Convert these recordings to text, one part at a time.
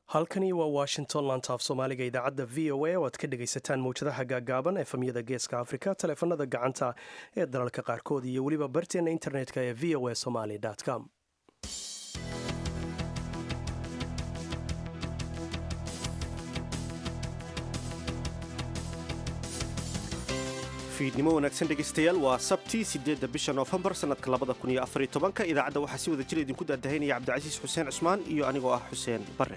halkani waa washington lantaaf soomaaliga idaacadda v o a oo aad ka dhegaysataan mawjadaha gaagaaban efamyada geeska afrika taleefanada gacanta ee dalalka qaarkood iyo weliba barteena internetka ee v o a somaly com fiidnimo wanaagsan dhegaystayaal waa sabti sideedda bisha noofembar sannadka labada kun iyo afariyo tobanka idaacadda waxaa si wada jir idinku daadahaynaya cabdicasiis xuseen cusmaan iyo anigoo ah xuseen barre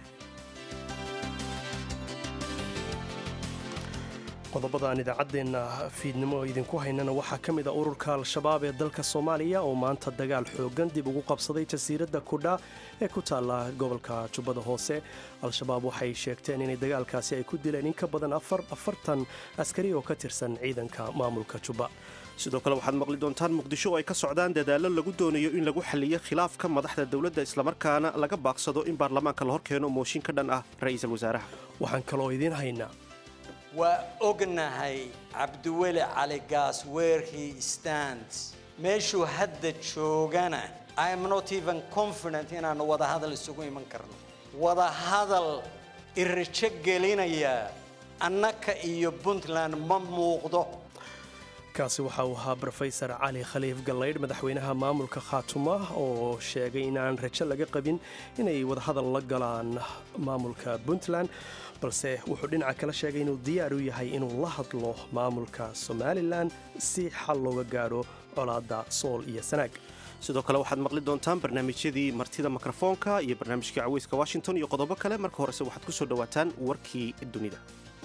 qodobada aan idaacaddeenna fiidnimo idinku haynana waxaa ka mid a ururka al-shabaab ee dalka soomaaliya oo maanta dagaal xooggan dib ugu qabsaday jasiiradda kudha ee ku taalla gobolka jubbada hoose al-shabaab waxay sheegteen inay dagaalkaasi ay ku dileen in ka badan afartan askari oo ka tirsan ciidanka maamulka jubba sidoo kale waxaad maqli doontaan muqdisho oo ay ka socdaan dadaallo lagu doonayo in lagu xalliyo khilaafka madaxda dowladda islamarkaana laga baaqsado in baarlamaanka la hor keeno mooshin ka dhan ah ra'iisul wasaaraha waxaan kaloo idiin haynaa waa ognahay cabdiweli cali gaas where he stands meeshuu hadda joogana i am not even confident inaannu wadahadal isugu iman karno wadahadal irajo gelinaya annaka iyo puntland ma muuqdo kaasi waxa uu ahaa rofesor cali khaliif gallaydh madaxweynaha maamulka khaatuma oo sheegay inaan rajo laga qabin inay wadahadal la galaan maamulka puntland balse wuxuu dhinaca kala sheegay inuu diyaar u yahay inuu la hadlo maamulka somalilan si xal looga gaadho colaadda sool iyo sanaag sidoo kale waxaad maqli doontaan barnaamijyadii martida mikrofoonka iyo barnaamijkii caweyska washington iyo qodobo kale marka horese waxaad ku soo dhowaataan warkii dunida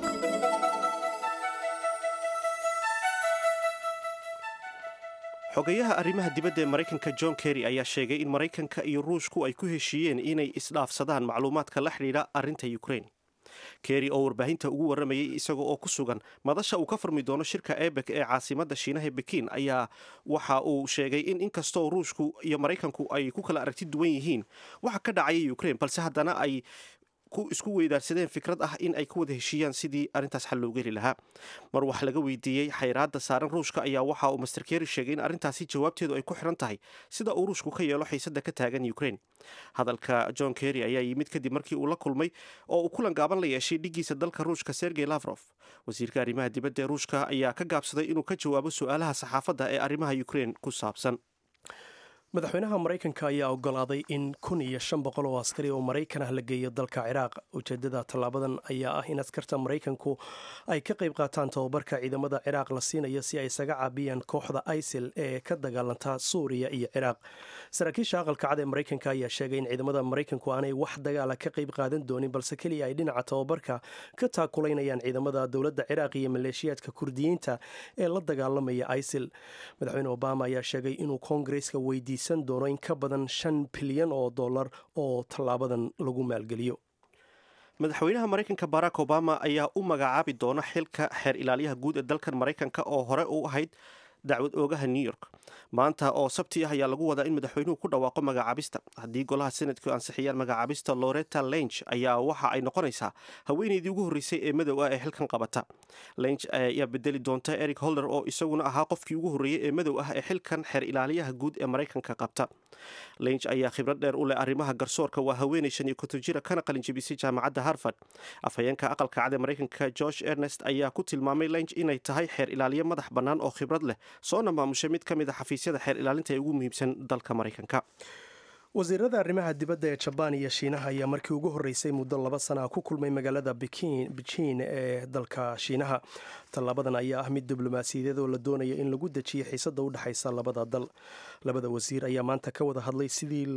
xogayaha arrimaha dibadda ee maraykanka john kerry ayaa sheegay in maraykanka iyo ruushku ay ku heshiiyeen inay isdhaafsadaan macluumaadka la xidhiidha arrinta ukrain kerry oo warbaahinta ugu warramayay isaga oo ku sugan madasha uu ka furmi doono shirka ebek ee caasimadda shiinaha bekin ayaa waxa uu sheegay in inkastoo ruushku iyo maraykanku ay ku kala aragti duwan yihiin waxa ka dhacaya ukrain balse haddana ay isku weydaarsadeen fikrad ah in ay ku wada heshiiyaan sidii arrintaas xal loogu heli lahaa mar wax laga weydiiyey xayraadda saaran ruushka ayaa waxa uu master kerry sheegay in arrintaasi jawaabteedu ay ku xiran tahay sida uu ruushku ka yeelo xiisadda ka taagan ukrain hadalka john kerry ayaa yimid kadib markii uu la kulmay oo uu kulan gaaban la yeeshay dhiggiisa dalka ruushka sergey lavrof wasiirka arrimaha dibadda ee ruushka ayaa ka gaabsaday inuu ka jawaabo su-aalaha saxaafadda ee arrimaha ukrain ku saabsan madaxweynaha maraykanka ayaa ogolaaday in kun iyo shan boqol oo askari oo maraykan ah la geeyo dalka ciraaq ujeedada tallaabadan ayaa ah in askarta maraykanku ay ka qayb qaataan tababarka ciidamada ciraaq la siinayo si ay isaga caabiyaan kooxda isil ee ka dagaalanta suuriya iyo ciraaq saraakiisha aqalka cad ee maraykanka ayaa sheegay in ciidamada maraykanku aanay wax dagaala ka qayb qaadan doonin balse keliya ay dhinaca tababarka ka taakulaynayaan ciidamada dowladda ciraaq iyo maleeshiyaadka kurdiyiinta ee la dagaalamaya isil madaxweyne obama ayaa sheegay inuu koongareska weydiiy doono in ka badan shan bilyan oo dollar oo tallaabadan lagu maalgeliyo madaxweynaha maraykanka barack obama ayaa u magacaabi doona xilka xeer ilaaliyaha guud ee dalkan maraykanka oo hore u ahayd dacwad oogaha new york maanta oo sabti ah ayaa lagu wadaa in madaxweynuhu ku dhawaaqo magacaabista haddii golaha senadku ansixiyaan magacaabista loreta lench ayaa waxa ay noqonaysaa haweeneydii ugu horreysay ee madow ah ee xilkan qabata lench ayaa bedeli doonta eric holder oo isaguna ahaa qofkii ugu horreeyey ee madow ah ee xilkan xeer ilaaliyaha guud ee maraykanka qabta lench ayaa khibrad dheer u leh arrimaha garsoorka waa haweeney shan iyo konton jira kana qalinjabisay jaamacadda harvard afhayeenka aqalka cad ee maraykanka george ernest ayaa ku tilmaamay lench inay tahay xeer ilaaliye madax bannaan oo khibrad leh soona maamushay mid ka mid a xafiisyada xeer ilaalinta ee ugu muhiimsan dalka maraykanka wasiirada arrimaha dibadda ee jabaan iyo shiinaha ayaa markii ugu horreysay muddo laba sana ku kulmay magaalada bejiin ee dalka shiinaha tallaabadan ayaa ah mid diblomaasiyadeed oo la doonayo in lagu dejiyo xiisadda u dhexaysa labada dal labada wasiir ayaa maanta ka wada hadlay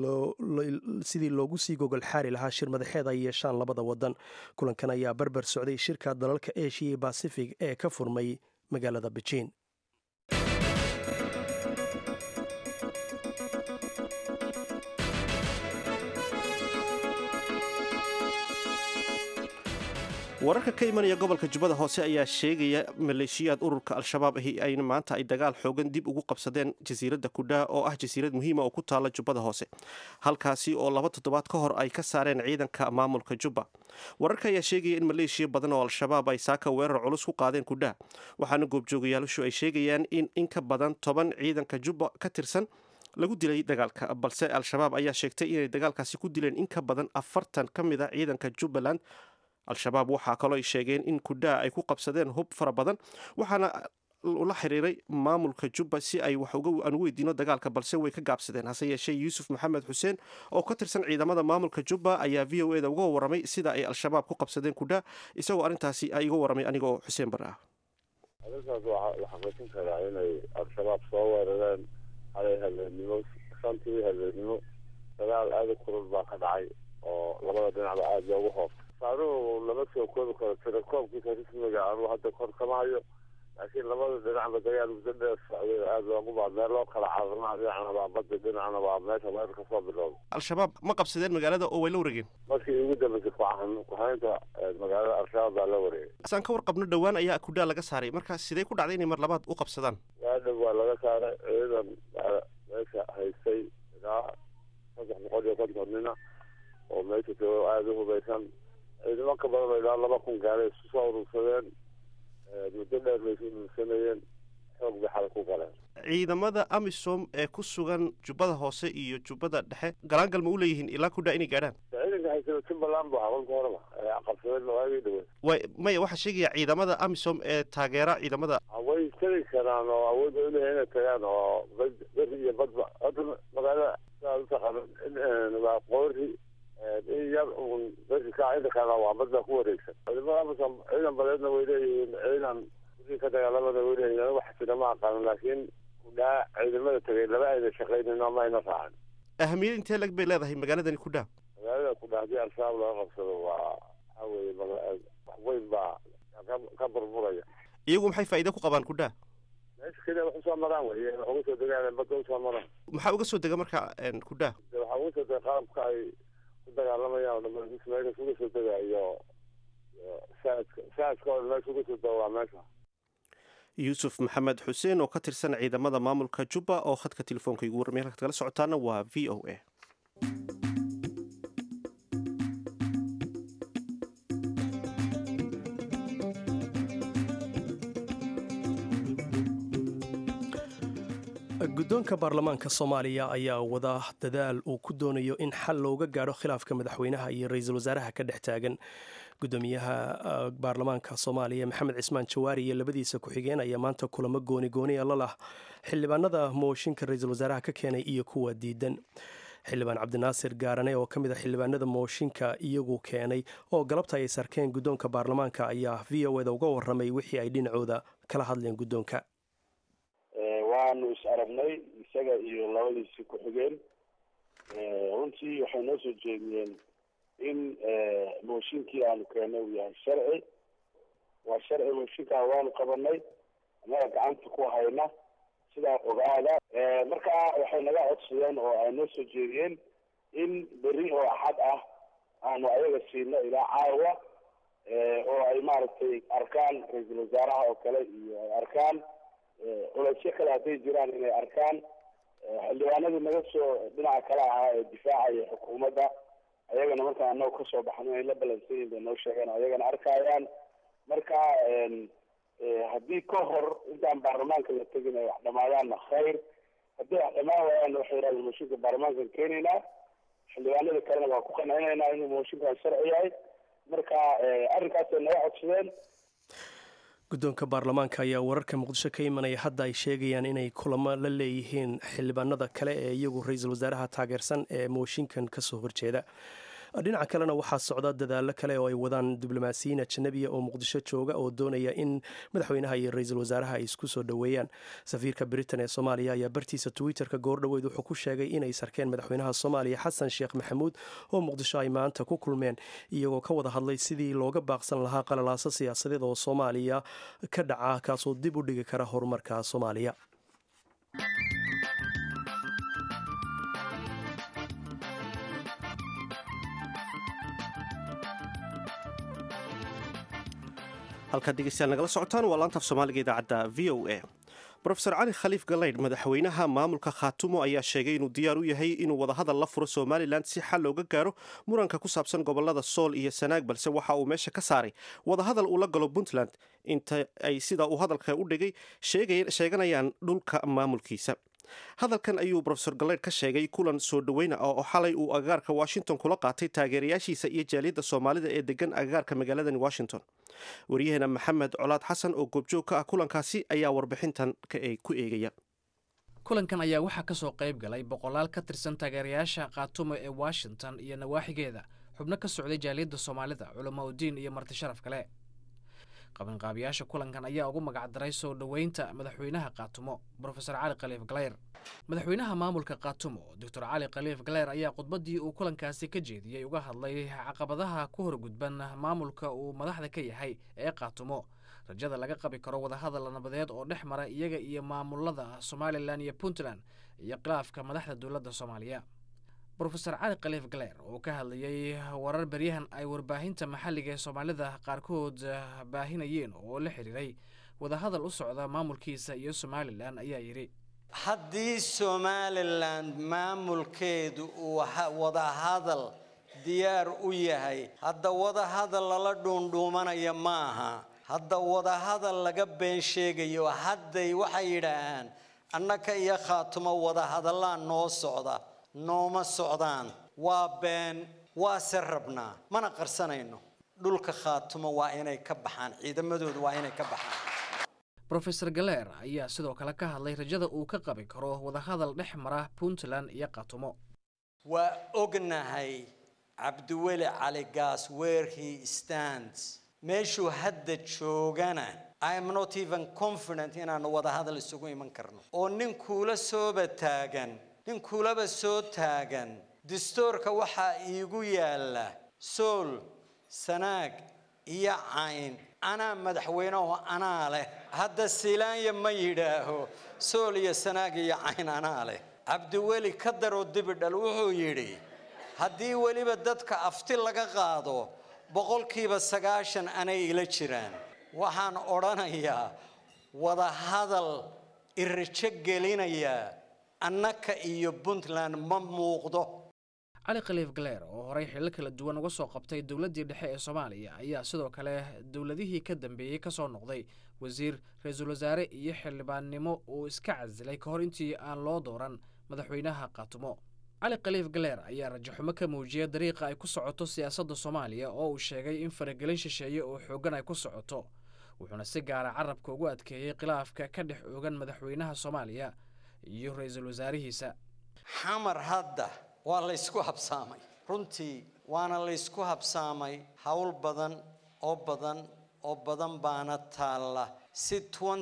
sidii loogu sii gogol xaari lahaa shir madaxeed ay yeeshaan labada wadan kulankan ayaa barbar socday shirka dalalka eshiya basifig ee ka furmay magaalada bejiin wararka ka imanaya gobolka jubbada hoose ayaa sheegaya maleeshiyaad ururka al-shabaab ahi ayna maanta ay dagaal xoogan dib ugu qabsadeen jasiiradda kudhaa oo ah jasiirad muhiima oo ku taala jubbada hoose halkaasi oo laba toddobaad ka hor ay ka saareen ciidanka maamulka jubba wararka ayaa sheegaya in maleeshiya badan oo al-shabaab ay saaka weerar culus ku qaadeen kudhaa waxaana goobjoogayaalashu ay sheegayaan in in ka badan toban ciidanka jubba ka tirsan lagu dilay dagaalka balse al-shabaab ayaa sheegtay inay dagaalkaasi ku dileen in ka badan afartan ka mid a ciidanka jubbaland al-shabaab waxaa kaloo ay sheegeen in kudhaa ay ku qabsadeen hub fara badan waxaana ula xiriiray maamulka jubba si ay wax aan u weydiino dagaalka balse way ka gaabsadeen hase yeeshee yuusuf maxamed xuseen oo ka tirsan ciidamada maamulka jubba ayaa v o e da uga waramay sida ay al-shabaab ku qabsadeen kudhaa isagoo arrintaasi iga waramay anigoo xuseen bar ah arrintaas waxaa xaqiijin karaa inay al-shabaab soo weerareen halay habeenimo shantii habeenimo dagaal aada u kulul baa ka dhacay oo labada dhinacba aada loogu hoobtay saaruhu lama soo koobi karo tirakoobkiisa rismiga anuu hadda kor kama hayo laakiin labada dhinacba dagaal muddo dheer socday aada loogu baa meel loo kala caadanaa dhinacna waa badda dhinacna waa meesha weer ka soo bilowda al-shabaab ma qabsadeen magaalada oo way la wareegeen markii ugu dambeysay kuhaynta magaalada al-shabaab baa la wareegay saan ka warqabno dhowaan ayaa kudhaa laga saaray marka sidee ku dhacday inay mar labaad u qabsadaan waadhow waa laga saaray ciidan meesha haystay ilaa saddex boqol iyo konton nina oo meesha jooga aada u hubaysan ciidamo ka badan ilaa laba kun gaalay isu soo urursadeen muddo dheer bay isu urursanayeen xoog bay xalay ku galeen ciidamada amisom ee ku sugan jubbada hoose iyo jubbada dhexe galaangal ma u leeyihiin ilaa kudhaa inay gaadhaan ciidanka haysada jubbaland bu ahaa kolka horeba qabsadeen waagii dhaweed way maya waxaa sheegaya ciidamada amisom ee taageera ciidamada way tegi karaan oo awood ay uleeyahay inay tagaan oo beri iyo badba hadda magaalada sidaad utaqaano waa qoori in yar uun beri ka inta kalena waa badda ku wareegsan ciidamada amisom ciidan badeedna way leeyihiin ciidan kudii ka dagaalamada way leeyihiin wax jira ma aqaanin laakiin kudhaa ciidamada tegay laba ayna shaqaynin ama ayna raacin ahamiyad intee lag bay leedahay magaaladani kudhaa magaalada kudhaa haddii al-shabaab laga qabsado waa waxa weeye wax weyn baa ka burburaya iyagu maxay faa'iide ku qabaan kudhaa meesha keliya wax usoo maraan wey wax uga soo degaan badda usoo maraan maxaa uga soo dega marka kudhaa waxaa uga soo dega qalabka ay ku dagaalamayaan oo dhamaan meesha uga soo dega iyo saadka saadka oo meesha uga soo dega waa meesha yuusuf maxamed xuseen oo ka tirsan ciidamada maamulka jubba oo khadka telefoonka igu warramay halkaad kala socotaana waa v o a guddoonka baarlamaanka soomaaliya ayaa wada dadaal uu ku doonayo in xal looga gaadho khilaafka madaxweynaha iyo ra-iisul wasaaraha ka dhex taagan gudoomiyaha baarlamaanka soomaaliya maxamed cismaan jawaari iyo labadiisa ku-xigeen ayaa maanta kulamo gooni gooniya la lah xildhibaanada mooshinka ra-iisul wasaaraha ka keenay iyo kuwa diidan xildhibaan cabdinaasir gaarane oo ka mid a xildhibaanada mooshinka iyagu keenay oo galabta ay sarkeen guddoonka baarlamaanka ayaa v o eda uga waramay wixii ay dhinacooda kala hadleen guddoonka waanu is aragnay isaga iyo labadiisii ku-xigeen runtii waxay noo soo jeediyeen in mooshinkii aanu keenay uu yahay sharci waa sharci mooshinkaa waanu qabanay annaga gacanta ku hayna sidaa ogaada marka waxay naga codsadeen oo ay noo soo jeediyeen in beri oo axad ah aanu ayaga siino ilaa caawa oo ay maaragtay arkaan ra-iisul wasaaraha oo kale iyo ay arkaan culaysyo kale hadday jiraan inay arkaan xildhibaanadii naga soo dhinaca kale ahaa ee difaacaya xukuumadda ayagana markaan anagu kasoo baxno inay la balansan yihin bay noo sheegeen ayagana arkayaan marka haddii ka hor intaan baarlamaanka la tegin ay wax dhamaadaanna khayr haddii wax dhamaan waayaan waxay yidhahdeen mooshinka baarlamaankan keenaynaa xildhibaanada kalena waa ku qancinaynaa inuu mooshinkan sharci yahay marka arrinkaasay naga codsadeen guddoonka baarlamaanka ayaa wararka muqdisho ka imanaya hadda ay sheegayaan inay kulamo la leeyihiin xildhibaanada kale ee iyagu ra-iisul wasaaraha taageersan ee mooshinkan kasoo horjeeda dhinaca kalena waxaa socda dadaalo kale oo ay wadaan diblomaasiyiin ajanabiya oo muqdisho jooga oo doonaya in madaxweynaha iyo ra-iisul wasaaraha ay isku soo dhoweeyaan safiirka britain ee soomaaliya ayaa bartiisa twitter-ka goordhoweyd wuxuu ku sheegay inay sarkeen madaxweynaha soomaaliya xasan sheekh maxamuud oo muqdisho ay maanta ku kulmeen iyagoo ka wada hadlay sidii looga baaqsan lahaa qalalaaso siyaasadeed oo soomaaliya ka dhaca kaasoo dib u dhigi kara horumarka soomaaliya halkaad dhegeystayaal nagala socotaan waa laantaaf soomaaliga idaacadda v o a rofeor cali khaliif galaydh madaxweynaha maamulka khaatumo ayaa sheegay inuu diyaar u yahay inuu wadahadal la furo somalilan si xal looga gaaro muranka ku saabsan gobolada sool iyo sanaag balse waxa uu meesha ka saaray wadahadal uu la galo puntland inta ay sida uu hadalka u dhigay sheeganayaan dhulka maamulkiisa hadalkan ayuu rofesor galeyd ka sheegay kulan soo dhoweyna oo xalay uu agagaarka washington kula qaatay taageerayaashiisa iyo jaaliyadda soomaalida ee degan agagaarka magaaladani washington waryaheena maxamed colaad xasan oo goobjoog ka ah kulankaasi ayaa warbixintan ku eegaya kulankan ayaa waxaa ka soo qayb galay boqolaal ka tirsan taageerayaasha khaatumo ee washington iyo nawaaxigeeda xubno ka socday jaaliyadda soomaalida culamo udiin iyo marti sharaf kale qabanqaabiyaasha kulankan ayaa ugu magacdaray soo dhoweynta madaxweynaha khaatumo brofesor cali khaliif galeyr madaxweynaha maamulka khaatumo doctor cali khaliif galeyr ayaa khudbaddii uu kulankaasi ka jeediyey uga hadlay caqabadaha ku horgudban maamulka uu madaxda ka yahay ee khaatumo rajada laga qabi karo wadahadal nabadeed oo dhex mara iyaga iyo maamulada somalilan iyo puntland iyo khilaafka madaxda dowladda soomaaliya brofesor cali khaliif galeer oo ka hadlayey warar beryahan ay warbaahinta maxalliga ee soomaalida qaarkood baahinayeen oo la xiriiray wadahadal u socda maamulkiisa iyo somalilan ayaa yidhi haddii somalilan maamulkeedu uu wadahadal diyaar u yahay hadda wadahadal lala dhuundhuumanaya maaha hadda wadahadal laga been sheegayo hadday waxay yidhaahaan annaka iyo khaatumo wadahadallaa noo socda nooma socdaan waa been waase rabnaa mana qarsanayno dhulka khaatumo waa inay ka baxaan ciidamadoodu waa inay ka baxaan brofesor galeer ayaa sidoo kale ka hadlay rajada uu ka qabi karo wadahadal dhex mara puntland iyo khaatumo waa ognahay cabdiweli cali gaas where he stands meeshuu hadda joogana i am not even confident inaanu wadahadal isugu iman karno oo nin kuula sooba taagan nin kuulaba soo taagan dastuurka waxaa iigu yaalla sool sanaag iyo cayn anaa madaxweyneho anaa leh hadda silaanya ma yidhaaho sool iyo sanaag iyo cayn anaa leh cabdiweli ka daroo dibidhal wuxuu yidhi haddii weliba dadka afti laga qaado boqolkiiba sagaashan anay ila jiraan waxaan odhanayaa wadahadal irajo gelinayaa annaka iyo puntland ma muuqdo cali khaliif galeer oo horey xillo kala duwan uga soo qabtay dowladdii dhexe ee soomaaliya ayaa sidoo kale dowladihii ka dambeeyey ka soo noqday wasiir ra-iisul wasaare iyo xildhibaannimo uu iska casilay ka hor intii aan loo dooran madaxweynaha khaatumo cali khaliif galeer ayaa rajaxumo ka muujiyay dariiqa ay ku socoto siyaasadda soomaaliya oo uu sheegay in faragelin shisheeye oo xooggan ay ku socoto wuxuuna si gaara carabka ugu adkeeyey khilaafka ka dhex oogan madaxweynaha soomaaliya iyo ra-iisul wasaarihiisa xamar hadda waa laysku habsaamay runtii waana laysku habsaamay howl badan oo badan oo badan baana taalla si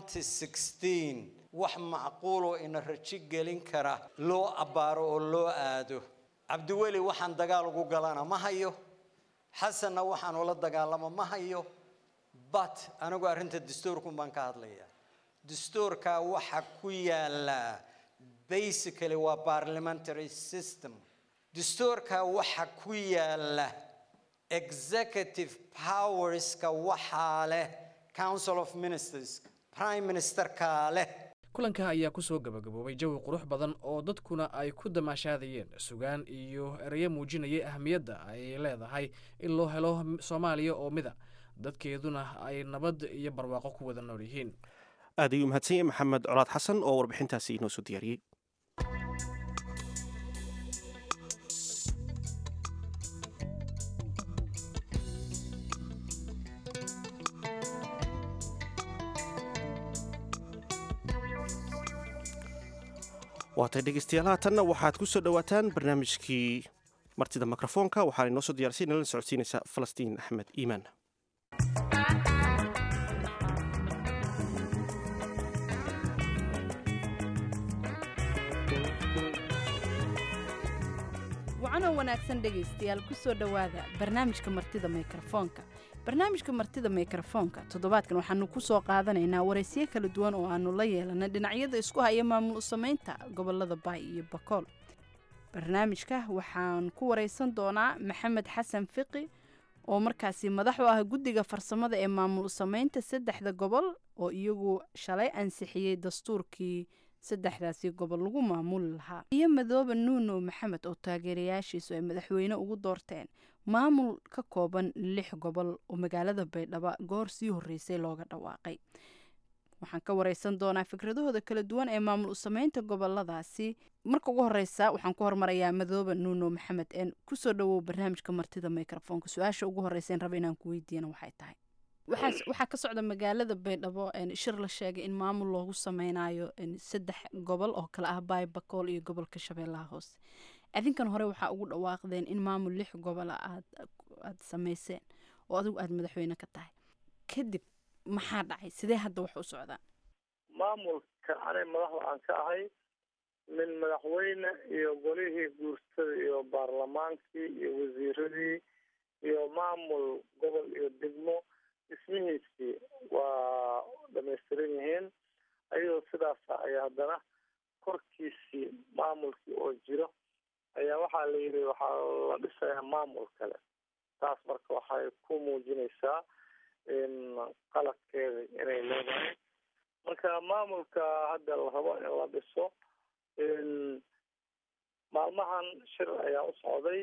wax macquuloo ina rajo gelin kara loo abbaaro oo loo aado cabdiweli waxaan dagaal ugu galana ma hayo xasanna waxaan ula dagaalamo ma hayo but anigu arrinta dastuurkun baan ka hadlayaa dastuurkaa waxa ku yaallaa basically waa parliamentary system dastuurkaa waxa ku yaalla executive powerska waxaa leh council of ministers prime ministerkaa leh kulanka ayaa ku soo gabagaboobay jawi qurux badan oo dadkuna ay ku damaashaadayeen sugaan iyo ereyo muujinayay ahmiyadda ay leedahay in loo helo soomaaliya oo mida dadkeeduna ay nabad iyo barwaaqo ku wada nool yihiin aad ayuu mahadsan yahay maxamed colaad xasan oo warbixintaasi inoo soo diyaariyey waatay dhegeystayaal haatanna waxaad ku soo dhowaataan barnaamijkii martida mikrofoonka waxaana inoo soo diyarsay nala socodsiinaysa falastiin axmed iimaan wacanoo wanaagsan dhegaystayaal ku soo dhowaada barnaamijka martida mikrofoonka barnaamijka martida mikrofoonka toddobaadkan waxaanu ku soo qaadanaynaa waraysiyo kala duwan oo aanu la yeelanay dhinacyada isku haya maamul u samaynta gobolada baay iyo bakool barnaamijka waxaan ku waraysan doonaa maxamed xasan fiqi oo markaasi madax u ah guddiga farsamada ee maamul u samaynta saddexda gobol oo iyagu shalay ansixiyey dastuurkii saddexdaasi gobol lagu maamuli lahaa iyo madoobe nuuno maxamed oo taageerayaashiisu ay madaxweyne ugu doorteen maamul ka kooban lix gobol oo magaalada baydhabo goor sii horreysay looga dhawaaqay waxaan ka wareysan doonaa fikradahooda kala duwan ee maamul usameynta goboladaasi marka ugu horeysa waxaan ku hormarayaa madoobe nuuno maxamed een kusoo dhawow barnaamijka martida microfoonka su-aasha ugu horeysa raba inaan ku weydiiyana waxay tahay waxaa ka socda magaalada baydhabo shir la sheegay in maamul loogu sameynayo saddex gobol oo kale ah baybakool iyo gobolka shabeellaha hoose adinkan hore waxaa ugu dhawaaqdeen in maamul lix gobola aad aad sameyseen oo adigu aada madaxweyne ka tahay kadib maxaa dhacay sidee hadda wax u socdaan maamulka anay madaxda aan ka ahay min madaxweyne iyo golihii guurstada iyo baarlamaankii iyo wasiiradii iyo maamul gobol iyo degmo dhismihiisii waa dhamaystiran yihiin ayadoo sidaasa ayaa haddana korkiisii maamulkii oo jiro ayaa waxaa la yidhi waxaa la dhisayaa maamul kale taas marka waxay ku muujinaysaa in qaladkeeda inay leedahay marka maamulka hadda la rabo in la dhiso maalmahan shir ayaa u socday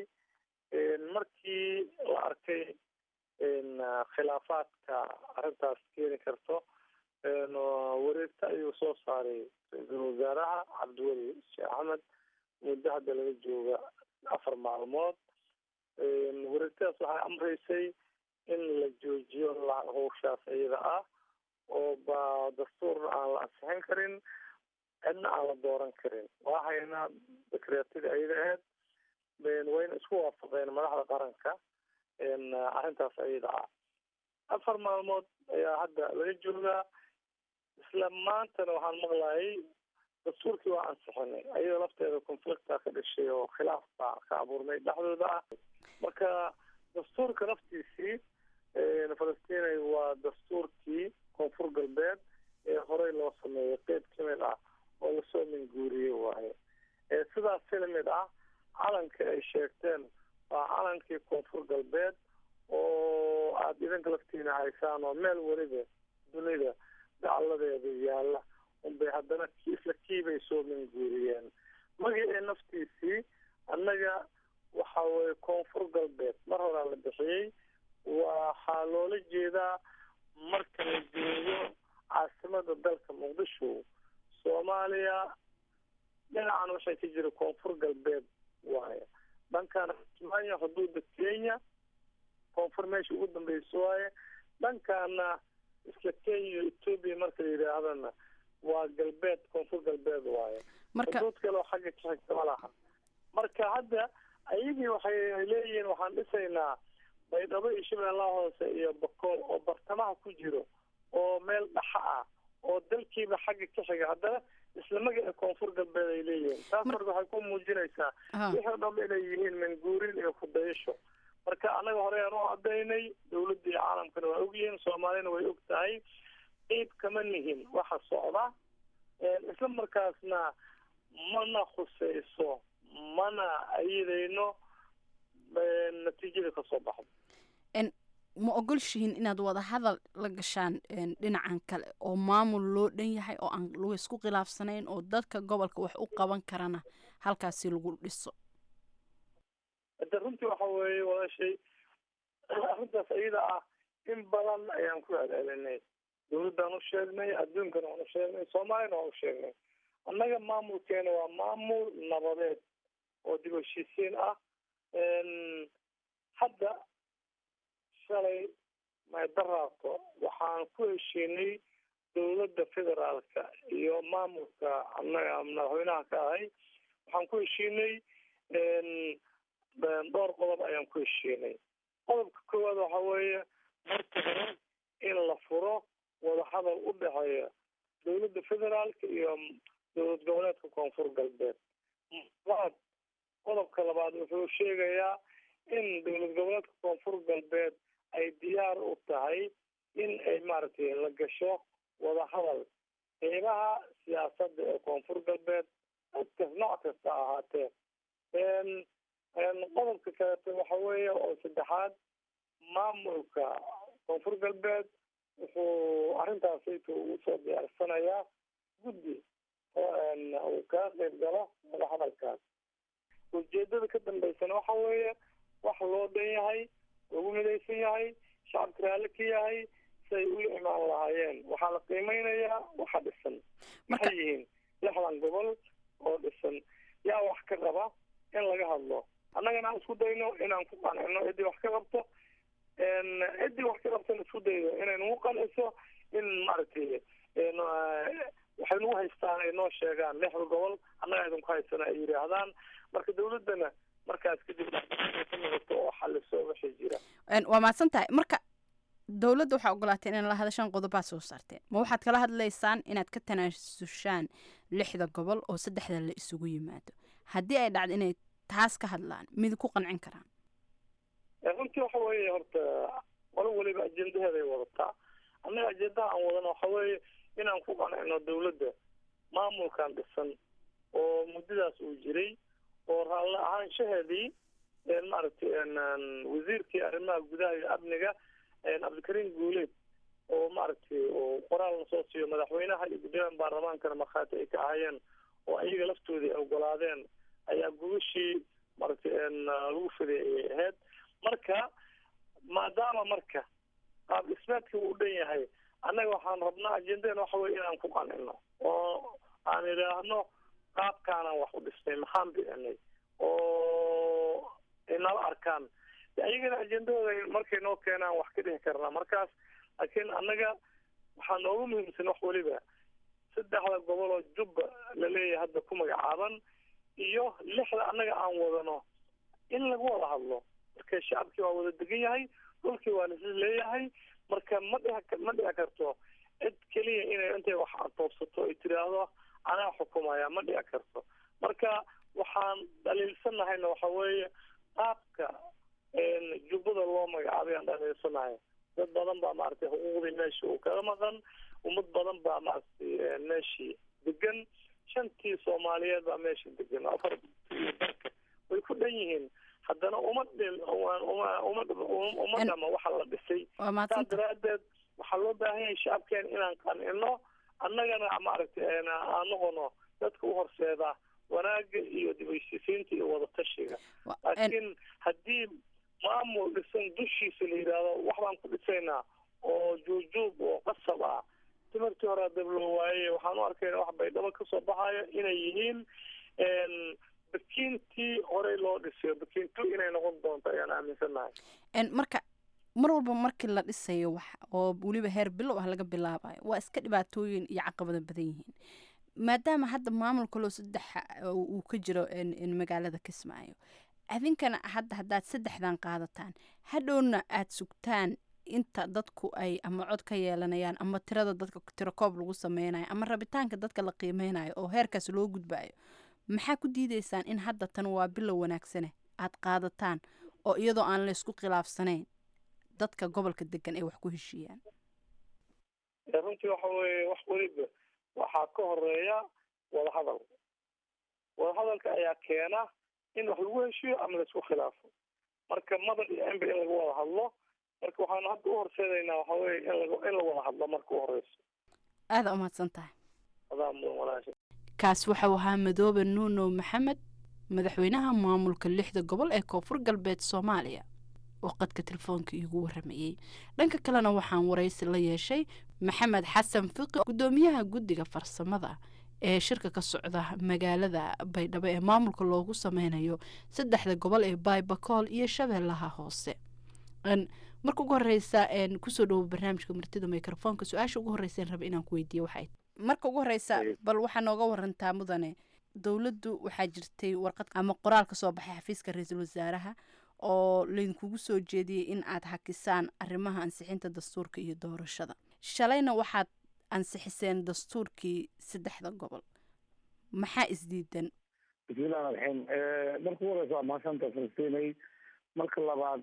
markii la arkay khilaafaadka arrintaas keeni karto wareegta ayuu soo saaray ra-iisul wasaaraha cabdiweli sheekh axmed muddo hadda laga jooga afar maalmood wareegtadaas waxay amreysay in la joojiyo howshaas iyada ah oo ba dastuurna aan la ansixin karin cidna aan la dooran karin waxayna dekreetadii ayada ahayd wayna isku waafaqeen madaxda qaranka arrintaas ayada ah afar maalmood ayaa hadda laga joogaa isla maantana waxaan maqlayay dastuurkii waa ansixinay ayadoo lafteeda conflicta ka dhashay oo khilaaf baa ka abuurmay dhexdooda ah marka dastuurka laftiisii falastinay waa dastuurkii koonfur galbeed ee horey loo sameeyay qeyb ka mid ah oo lasoo minguuriyey waaye sidaas si lamid ah calanka ay sheegteen waa calankii koonfur galbeed oo aada idinka laftiina haysaan oo meel weliba dunida dacaladeeda yaalla unbay haddana isla kiibay soo minguuriyeen magacii naftiisii annaga waxa weye koonfur galbeed mar horaa la bixiyey waxaa loola jeedaa marka la joogo caasimada dalka muqdisho soomaaliya dhinacan waxay ka jira koonfur galbeed waaye dhankan kismaayo xuduuda kenya koonfur meesha ugu dambeysa waaye dhankaana isla kenya iyo etoobiya marka la yidhaahdana waa galbeed koonfur galbeed waaye xuduud kale oo xagga ka xigta ma laha marka hadda ayagii waxay leeyihiin waxaan dhisaynaa baydhabo iyo shabeellaha hoose iyo bakool oo bartamaha ku jiro oo meel dhaxa ah oo dalkiiba xagga ka xiga haddana isla magaca koonfur galbeed ay leeyihiin taas marka waxay ku muujinaysaa wixii o dhan inay yihiin manguurin iyo kudayasho marka annaga hore aan u cadaynay dawladda iyo caalamkana waa ogyihiin soomaaliyana way og tahay qeyb kama nihin waxa socda isla markaasna mana khuseyso mana ayidayno natiijada kasoo baxdo ma ogolshihiin inaad wada hadal la gashaan dhinacan kale oo maamul loo dhan yahay oo aan lagu isku khilaafsanayn oo dadka gobolka wax u qaban karana halkaasi lagu dhiso hade runtii waxa weeye walaashay arrintaas iyada ah in badan ayaan ku celcelinay dawladdaan u sheegnay adduunkana waan u sheegnay soomaaliyana waan u sheegnay annaga maamulkeena waa maamul nabadeed oo dib heshiisiin ah hadda shalay maydaraabto waxaan ku heshiinay dawladda federaalka iyo maamulka annaga madaxweynaha ka ahay waxaan ku heshiinay dhowr qodob ayaan ku heshiinay qodobka koowaad waxa weeye marka hore in la furo wadahadal u dhexeeya dawladda federaalka iyo dowlad goboleedka koonfur galbeed labaad qodobka labaad wuxuu sheegayaa in dowlad goboleedka koonfur galbeed ay diyaar u tahay in ay maaragtay la gasho wadahadal qeybaha siyaasadda ee koonfur galbeed dadkas nooc kasta ahaatee qodobka kaleeto waxa weeye oo saddexaad maamulka koonfur galbeed wuxuu arrintaasayta ugu soo diyaarsanayaa guddi uu kaga qeyb galo wadahadalkaas ujeedada ka dambeysana waxa weeye wax loo dhan yahay lagu midaysan yahay shacabka raalli ka yahay say u imaan lahaayeen waxaa la qiimeynayaa waxa dhisan maxay yihiin lixdan gobol oo dhisan yaa wax ka qaba in laga hadlo annagana aan isku dayno inaan ku qancino ciddii wax ka qabto ciddii wax ka qabtana isku dayno inay nagu qanciso in maaragtay waxay nagu haystaan ay noo sheegaan lixda gobol annaga idinku haysana ay yidhaahdaan marka dawladdana markaas kadib ka noqoto oo xaliso wixii jira waa mahadsan tahay marka dowladda waxaa ogolaateen in la hadashaan qodobaa soo saarteen ma waxaad kala hadlaysaan inaad ka tanaasushaan lixda gobol oo saddexda la isugu yimaado haddii ay dhacdo inay taas ka hadlaan mid ku qancin karaan runtii waxa weeye horta qolo weliba ajendaheeday wadataa annaga ajendaha aan wadano waxa weeye inaan ku qancino dawladda maamulkan dhisan oo muddadaas uu jiray oo raalli ahaanshaheedii maaragtay wasiirkii arrimaha gudaha iyo amniga cabdikariim guuleed oo maaragtay oo qoraal lasoo siiyo madaxweynaha iyo guddoomiyaha baarlamaankana markhaati ay ka ahayeen oo ayaga laftoodii ay ogolaadeen ayaa gubashii maaragtay lagu fiday ayay ahayd marka maadaama marka qaab dhismeedkii uu dhan yahay annaga waxaan rabnaa ajendeen waxa weye inaan ku qancino oo aan idhaahno qaabkaanaan wax u dhisnay maxaan bicinay oo ay nala arkaan ayagana ajendahooda markay noo keenaan wax ka dhihi karnaa markaas laakiin annaga waxaa noogu muhiimsan wax weliba saddexda gobol oo jubba la leeyahay hadda ku magacaaban iyo lixda annaga aan wadano in lagu wada hadlo marka shacabkii waa wada degan yahay dhulkii waa lasi leeyahay marka ma dhici ma dhici karto cid keliya inay intay wax toobsato ay tiraahdo anaa xukumaya ma dhici karto marka waxaan dhaliilsanahayna waxa weeye qaabka jubbada loo magacaabay aan dhaliilsanahay dad badan baa maaragtay xuquuqdii meesha uu kaga maqan ummad badan baa maaragtay meeshii degan shantii soomaaliyeed baa meesha degan afar darka way ku dhan yihiin haddana uma dhil uma uma dhama waxa la dhisay saa daraadeed waxaa loo baahan yahay shacabkeen inaan qancino annagana maaragtay aan noqono dadka u horseeda wanaaga iyo dibheshiisiinta iyo wadatashiga laakiin haddii maamul dhisan dushiisa la yidhaahdo wax baan ku dhisaynaa oo juujuub oo qasab ah timirtii hore dab loo waayey waxaan u arkayna wax baydhabo kasoo baxayo inay yihiin bakiintii horey loo dhisayo bakiintu inay noqon doonto ayaan aaminsanahay marka mar walba markii la dhisayo wax oo weliba heer bilow ah laga bilaabayo waa iska dhibaatooyin iyo caqabado badan yihiin maadaama hadda maamul kaloo saddex uu ka jiro magaalada kismaayo adinkana hadda haddaad saddexdan qaadataan hadhowna aada sugtaan inta dadku ay ama cod ka yeelanayaan ama tirada dadka tiro koob lagu sameynayo ama rabitaanka dadka la qiimeynayo oo heerkaas loo gudbayo maxaa ku diideysaan in hadda tan waa bilow wanaagsane aad qaadataan oo iyadoo aan laysku khilaafsanayn dadka gobolka degan ay wax ku heshiiyaan runtii waxa weeye wax weliba waxaa ka horeeya wadahadal wadahadalka ayaa keena in wax lagu heshiiyo ama laisku khilaafo marka madan iyo ember in laga wada hadlo marka waxaanu hadda u horseedaynaa waxa weye in lag in la wada hadlo marka u horeyso aada umahadsan tahay adaa mudan walaasha kaas waxau ahaa madoobe nuuno maxamed madaxweynaha maamulka lixda gobol ee koonfur galbeed soomaaliya oo qadka telefoonka iigu waramayey dhanka kalena waxaan waraysi la yeeshay maxamed xasan fiqi guddoomiyaha guddiga farsamada ee shirka ka socda magaalada baydhabo ee maamulka loogu sameynayo saddexda gobol ee baybakool iyo shabeellaha hoose marka ugu horeysa kusoo dhawo barnaamijka martida microfoonka su-aasha ugu horeysa raba inaan ku weydiiye waxay marka ugu horeysa bal waxaa nooga warantaa mudane dowladdu waxaa jirtay warqad ama qoraal ka soo baxay xafiiska ra-iisul wasaaraha oo laydinkugu soo jeediyey in aad hakisaan arrimaha ansixinta dastuurka iyo doorashada shalayna waxaad ansixiseen dastuurkii saddexda gobol maxaa isdiidan bismillahi raxiim marka ugu horeysa waa mahadsanta falastiinay marka labaad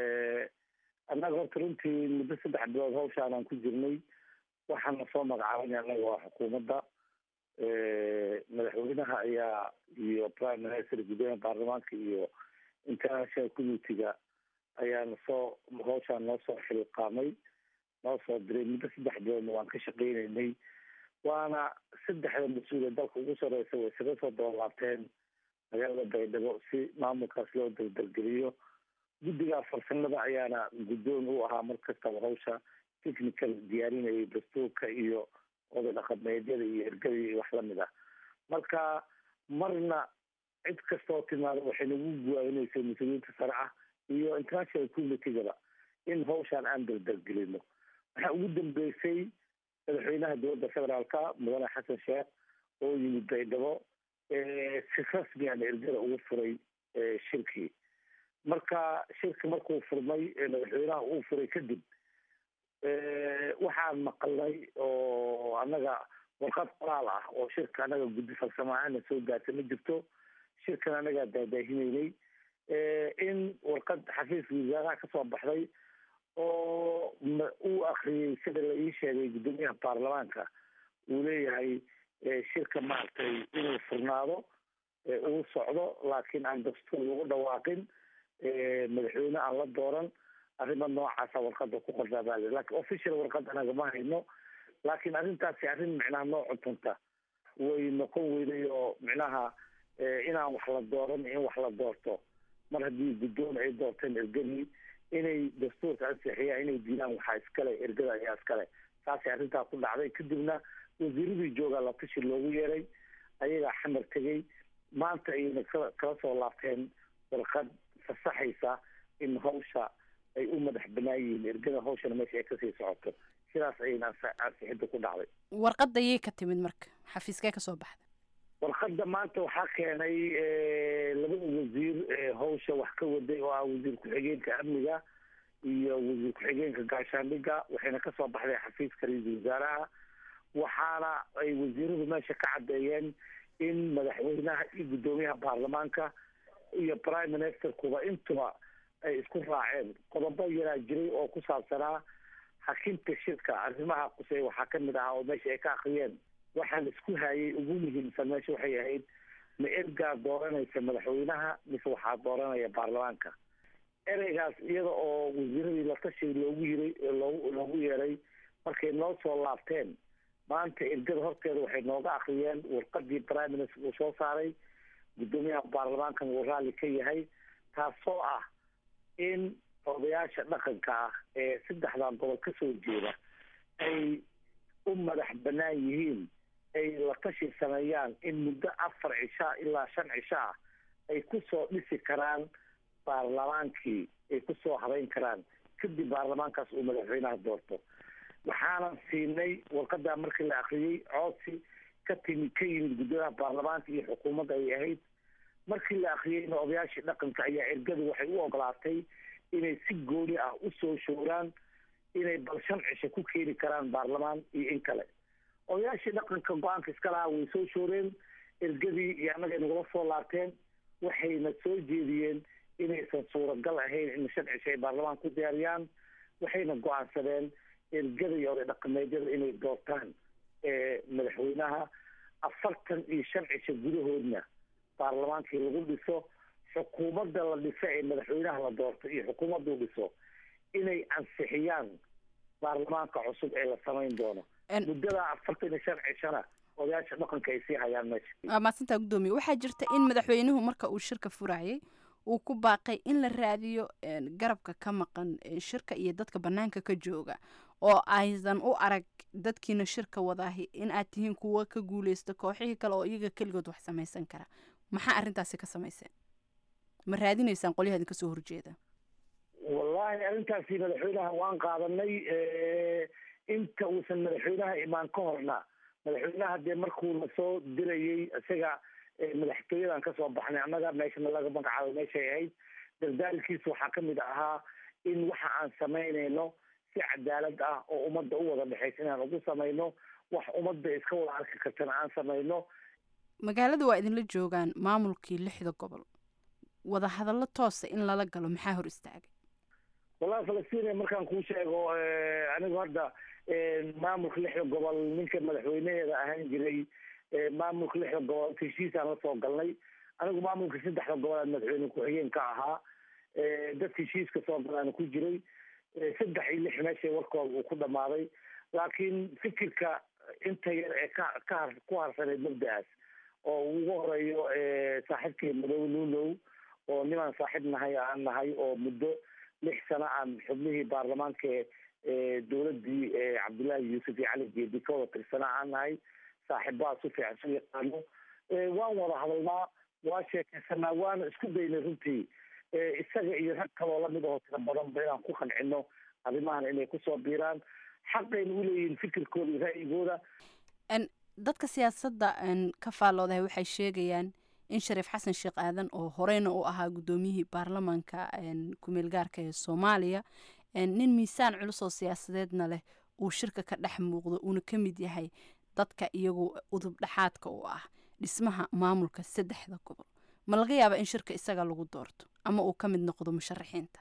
annaga horta runtii muddo saddex bilood hawshaanaan ku jirnay waxaana soo magacaabana annaga waa xukuumadda madaxweynaha ayaa iyo prime minister guddoomiya baarlamaanka iyo international communitiga ayaana soo hawshaan noo soo xilqaamay noo soo diray muddo saddex biloodna waan ka shaqeynaynay waana saddexda mas-uul ee dalka ugu sareysa way isaga soo dabalaabteen magaalada baydhabo si maamulkaas loo daldalgeliyo guddiga farsamada ayaana guddoon u ahaa mar kastaba hawsha technical diyaarinayay dastuurka iyo oday dhaqameedyada iyo ergadii iyo wax lamid ah marka marna cid kastoo timaada waxay nagu guwaayinaysay mas-uuliyiinta sare ah iyo international communitygaba in hawshaan aan daldalgelino waxaa ugu dambeysay madaxweynaha dowladda federaalka mudane xasan sheekh oo yimid baydhabo si rasmiana ergada ugu furay shirkii marka shirki markuu furmay madaxweynaha uu furay kadib waxaan maqalnay oo annaga warqad qoraal ah oo shirka annaga guddi farsamo ahaana soo gaarta ma jirto shirkan annagaa daadaahineynay in warqad xafiiska wasaaraha kasoo baxday oo uu akriyey sida la ii sheegay guddoomiyaha baarlamaanka uu leeyahay shirka maaragtay inuu furnaado uu socdo laakiin aan dastuur lagu dhawaaqin madaxweyne aan la dooran arrimo noocaasa warqada ku qornaa baa li lakin official warqad anaga ma hayno laakiin arrintaasi arrin micnaha noo cuntunta way noqon weyday oo micnaha inaan wax la dooran in wax la doorto mar haddii guddoon ay doorteen ergadii inay dastuurka ansixiyaan inay diidaan waxaa iskale ergada ayaa iskale saasay arrintaa ku dhacday kadibna wasiiradii joogaa la tashi loogu yeeray ayagaa xamar tegey maanta ayayna ka kala soo laabteen warqad fasaxaysa in hawsha ay u madax banaan yihiin ergada hawshana meesha ay kasii socoto sidaas ayayna ansixidda ku dhacday warqadda yay ka timid marka xafiiskee kasoo baxda warqadda maanta waxaa keenay labada wasiir hawsha wax ka waday oo ah wasiir ku-xigeenka amniga iyo wasiir ku-xigeenka gaashaandhiga waxayna kasoo baxday xafiiska ra-iisul wasaaraha waxaana ay wasiiradu meesha ka caddeeyeen in madaxweynaha iyo guddoomiyaha baarlamaanka iyo prime ministerkuba intuba ay isku raaceen qodobo yaraa jiray oo ku saabsanaa hakinta shirka arrimaha qusey waxaa kamid ahaa oo meesha ay ka akriyeen waxaa la isku hayay ugu muhiimsan meesha waxay ahayd ma ergaa dooranaysa madaxweynaha mise waxaa dooranaya baarlamaanka ereygaas iyada oo wasiiradii la tashi loogu yiray loogu loogu yeeray markay noo soo laabteen maanta ergada horteeda waxay nooga akriyeen warqadii prime minister uu soo saaray guddoomiyaha baarlamaankan uu raalli ka yahay taasoo ah in odayaasha dhaqanka ah ee saddexdan gobol kasoo jeeda ay u madax banaan yihiin ay la tashi sameeyaan in muddo afar cishaa ilaa shan cisho ah ay kusoo dhisi karaan baarlamaankii ay kusoo habeyn karaan kadib baarlamaankaas uu madaxweynaha doorto waxaanan siinay warqadaa markii la akriyey codsi ka timi ka yimid guddoomiyaha baarlamaanka iyo xukuumadda ay ahayd markii la akriyeyna odayaashii dhaqanka ayaa ergadu waxay u ogolaatay inay si gooni ah usoo showraan inay bal shan cisho ku keeni karaan baarlamaan iyo in kale odayaashii dhaqanka go-aanka iska lahaa way soo shooreen ergadii iyo annagay nagula soo laabteen waxayna soo jeediyeen inaysan suuragal ahayn in shan cisho ay baarlamaan ku diyaariyaan waxayna go-aansadeen ergada iyo oday dhaqameedyada inay doortaan madaxweynaha afartan iyo shan cisho gudahoodna baarlamaankii lagu dhiso xukuumadda la dhiso ee madaxweynaha la doorto iyo xukuumaddu dhiso inay ansixiyaan baarlamaanka cusub ee la samayn doono muddada afartan iyo shan cishona odayaasha dhaqanka ay sii hayaan meesha waa mahadsantaa guddoomiye waxaa jirta in madaxweynuhu marka uu shirka furayay uu ku baaqay in la raadiyo garabka ka maqan shirka iyo dadka banaanka ka jooga oo aysan u arag dadkiina shirka wadaahi in aad tihiin kuwa ka guuleysta kooxihii kale oo iyaga keligood wax samaysan kara maxaa arrintaasi ka samayseen ma raadinaysaan qolyaha idin kasoo horjeeda wallahi arrintaasi madaxweynaha waan qaadanay inta uusan madaxweynaha imaan ka horna madaxweynaha dee markuu na soo dirayey isaga madaxtooyadan kasoo baxnay annaga meeshana laga magacaabo meeshay ahayd dardaalkiisa waxaa kamid ahaa in waxa aan samaynayno si cadaalad ah oo ummadda u wada dhexaysa inaan ugu samayno wax ummadda iska wada arki kartana aan samayno magaalada waa idinla joogaan maamulkii lixda gobol wada hadallo toosa in lala galo maxaa hor istaagay wallahi falastiin markaan kuu sheego anigu hadda maamulka lixda gobol ninka madaxweynaheeda ahaan jiray maamulka lixda gobol heshiisaan la soo galnay anigu maamulka saddexda gobol madaxweyne ku-xigeen ka ahaa dadka heshiiska soo galaana ku jiray saddex iyo lix meesha warkooda uu ku dhamaaday laakiin fikirka inta yar ee ka ka ku harsaneyd mabda-aas oo ugu horeeyo saaxiibkii madow nuunow oo nimaan saaxiib nahay aan nahay oo muddo lix sano aan xubnihii baarlamaanka dowladdii cabdullaahi yuusuf iyo cali geedi ka wada tirsanaa aan nahay saaxiibaha si fiican su yaqaano waan wada hadalnaa waa sheekaysanaa waana isku daynay runtii isaga iyo rag kaloo lamid aho tira badanba inaan ku qancino arrimahan inay kusoo biiraan xaqayna uleeyihiin fikirkooda iyo ra'yigooda dadka siyaasadda ka faalloodahay waxay sheegayaan in shariif xasan sheekh aadan oo horeyna u ahaa guddoomiyihii baarlamaanka kumeel gaarka ee soomaaliya nin miisaan culus oo siyaasadeedna leh uu shirka ka dhex muuqdo uuna ka mid yahay dadka iyagu udub dhexaadka u ah dhismaha maamulka saddexda gobol ma laga yaaba in shirka isaga lagu doorto ama uu ka mid noqdo musharaxiinta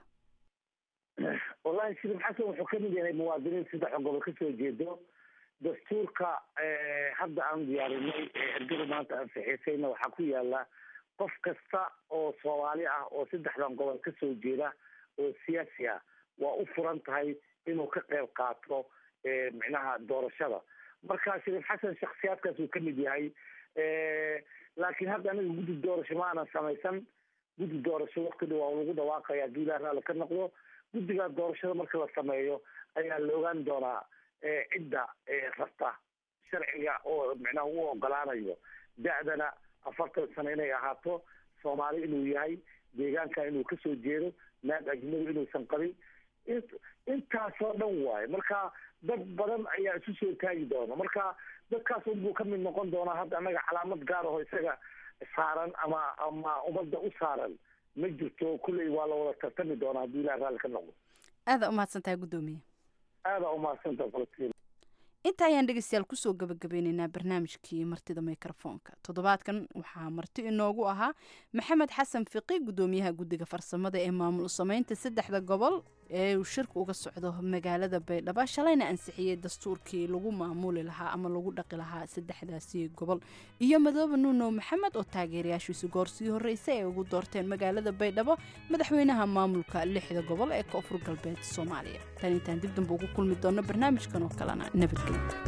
wallahi shariif xasan wuxuu ka mid yahay muwaadiniin saddex gobol kasoo jeedo dastuurka hadda aan diyaarinay ergada maanta ansixiisayna waxaa ku yaala qof kasta oo soomaali ah oo saddexdan gobol kasoo jeeda oo siyaasi ah waa u furan tahay inuu ka qayb qaato micnaha doorashada marka shariif xasan shaksiyaadkaas uu ka mid yahay laakiin hadda anaga guddi doorasho ma aanan samaysan guddi doorasho wakti dha waa lagu dhawaaqaya haddii ilaah raalli ka noqdo guddigaa doorashada marka la sameeyo ayaa la ogaan doonaa cidda rabta sharciga oo micnaha u ogolaanayo da-dana afartan sano inay ahaato soomaali inuu yahay deegaanka inuu kasoo jeedo naag ajnabi inuusan qabin intaasoo dhan waayo marka dad badan ayaa isu soo taagi doona marka dadkaas unbuu ka mid noqon doonaa hadda annaga calaamad gaar aho isaga saaran ama ama ummadda u saaran ma jirto kulley waa la wada tartami doonaa haddii ilaah raalli ka noqdo aada umahadsan tahay guddoomiye aada umahadsantaha falastiin inta ayaan dhegeystayaal kusoo gabagabeyneynaa barnaamijkii martida mikrofoonka toddobaadkan waxaa marti inoogu ahaa maxamed xasan fiqi guddoomiyaha guddiga farsamada ee maamul sameynta saddexda gobol ee uu shirka uga socdo magaalada baydhabo shalayna ansixiyey dastuurkii lagu maamuli lahaa ama lagu dhaqi lahaa saddexdaasi gobol iyo madoobe nuuno maxamed oo taageerayaashiisu goorsii horreysay ay ugu doorteen magaalada baydhabo madaxweynaha maamulka lixda gobol ee koonfur galbeed soomaaliya tan intaan dib damba ugu kulmi doonno barnaamijkan oo kalena nabadgelyo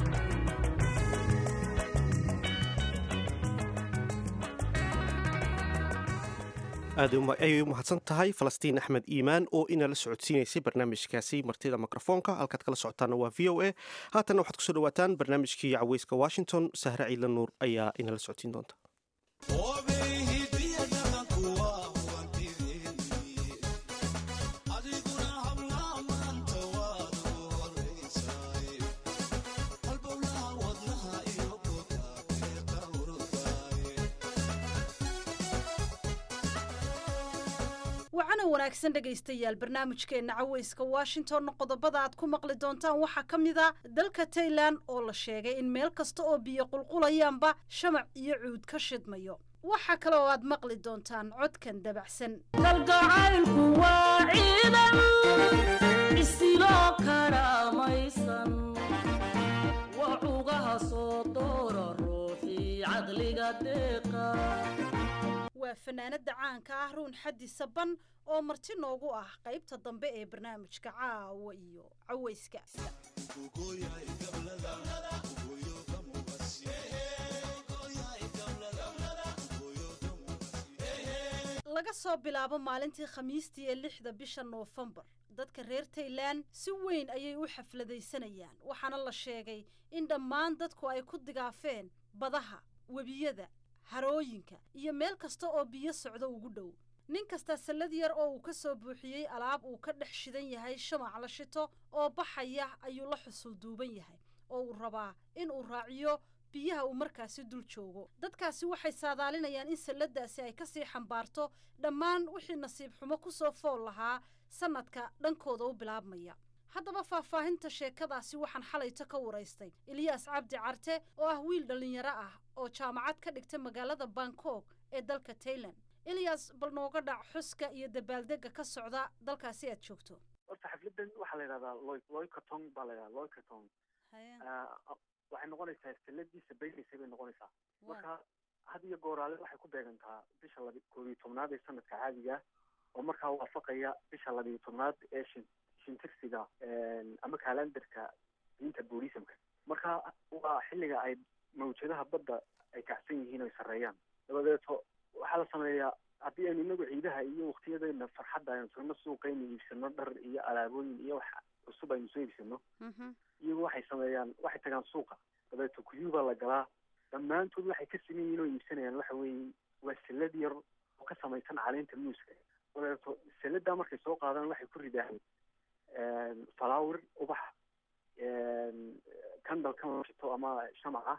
aad ayay u mahadsan tahay falastiin axmed iimaan oo inala socodsiinaysay barnaamijkaasi martida mikrofoonka halkaad kala socotaana waa v o a haatanna waxaad kusoo dhawaataan barnaamijkii caweyska washington sahre ciidla nuur ayaa inala socodsiin doonta wacana wanaagsan dhegaystayaal barnaamijkeenna caweyska washington qodobada aad ku maqli doontaan waxaa ka mid a dalka tailan oo la sheegay in meel kasta oo biyo qulqulayaanba shamac iyo cuud ka shidmayo waxaa kale oo aad maqli doontaan codkan dabacsan kalgacaylku waa ciidan isiloo karaamaysan waa cugaha soo doora ruuxii caqliga deeqa waa fanaanada caanka ah ruun xaddi saban oo marti noogu ah qaybta dambe ee barnaamijka caawa iyo caweyska laga soo bilaabo maalintii khamiistii ee lixda bisha noofembar dadka reer tailan si weyn ayay u xafladaysanayaan waxaana la sheegay in dhammaan dadku ay ku digaafeen badaha webiyada harooyinka iyo meel kasta oo biyo socdo ugu dhow nin kasta sallad yar oo uu ka soo buuxiyey alaab uu ka dhex shidan yahay shamac la shito oo baxaya ayuu la xusul duuban yahay oo uu rabaa in uu raaciyo biyaha uu markaasi dul joogo dadkaasi waxay saadaalinayaan in salladaasi ay kasii xambaarto dhammaan wixii nasiib xumo ku soo fool lahaa sannadka dhankooda u bilaabmaya haddaba faahfaahinta sheekadaasi waxaan xalayto ka waraystay eliyaas cabdi carte oo ah wiil dhallinyaro ah oo jaamacad ka dhigta magaalada bangkok ee dalka tailan eliyas bal nooga dhac xuska iyo dabaaldega ka socda dalkaasi aad joogto horta xafladan waxaa la yidhahdaa loy loykatong baa la yidhahdaa loykatong waxay noqonaysaa salladii sabaynaysay bay noqonaysaa marka had iyo gooraale waxay ku beegantaa bisha labi koob iyo tobnaad ee sanadka caadiga oo markaa waafaqaya bisha labiyo tobnaad ee shin shintirsiga ama kalandarka diinta buddhismka marka waa xilliga ay mawjadaha badda ay kacsan yihiin oy sarreeyaan dabadeeto waxaa la sameeyaa haddii aynu inagu ciidaha iyo waktiyadeena farxadda aynu tagno suuqaynu iibsano dhar iyo alaabooyin iyo wax cusub aynu soo iibsano iyagu waxay sameeyaan waxay tagaan suuqa dabeeto kuyuu baa la galaa dhammaantood waxay ka siman yihiin oo iibsanayaan waxa weeye waa salad yar oo ka samaysan caleenta muuska dabeeto saladaa markay soo qaadaan waxay ku ridaan flower ubax candle ka shito ama shamaca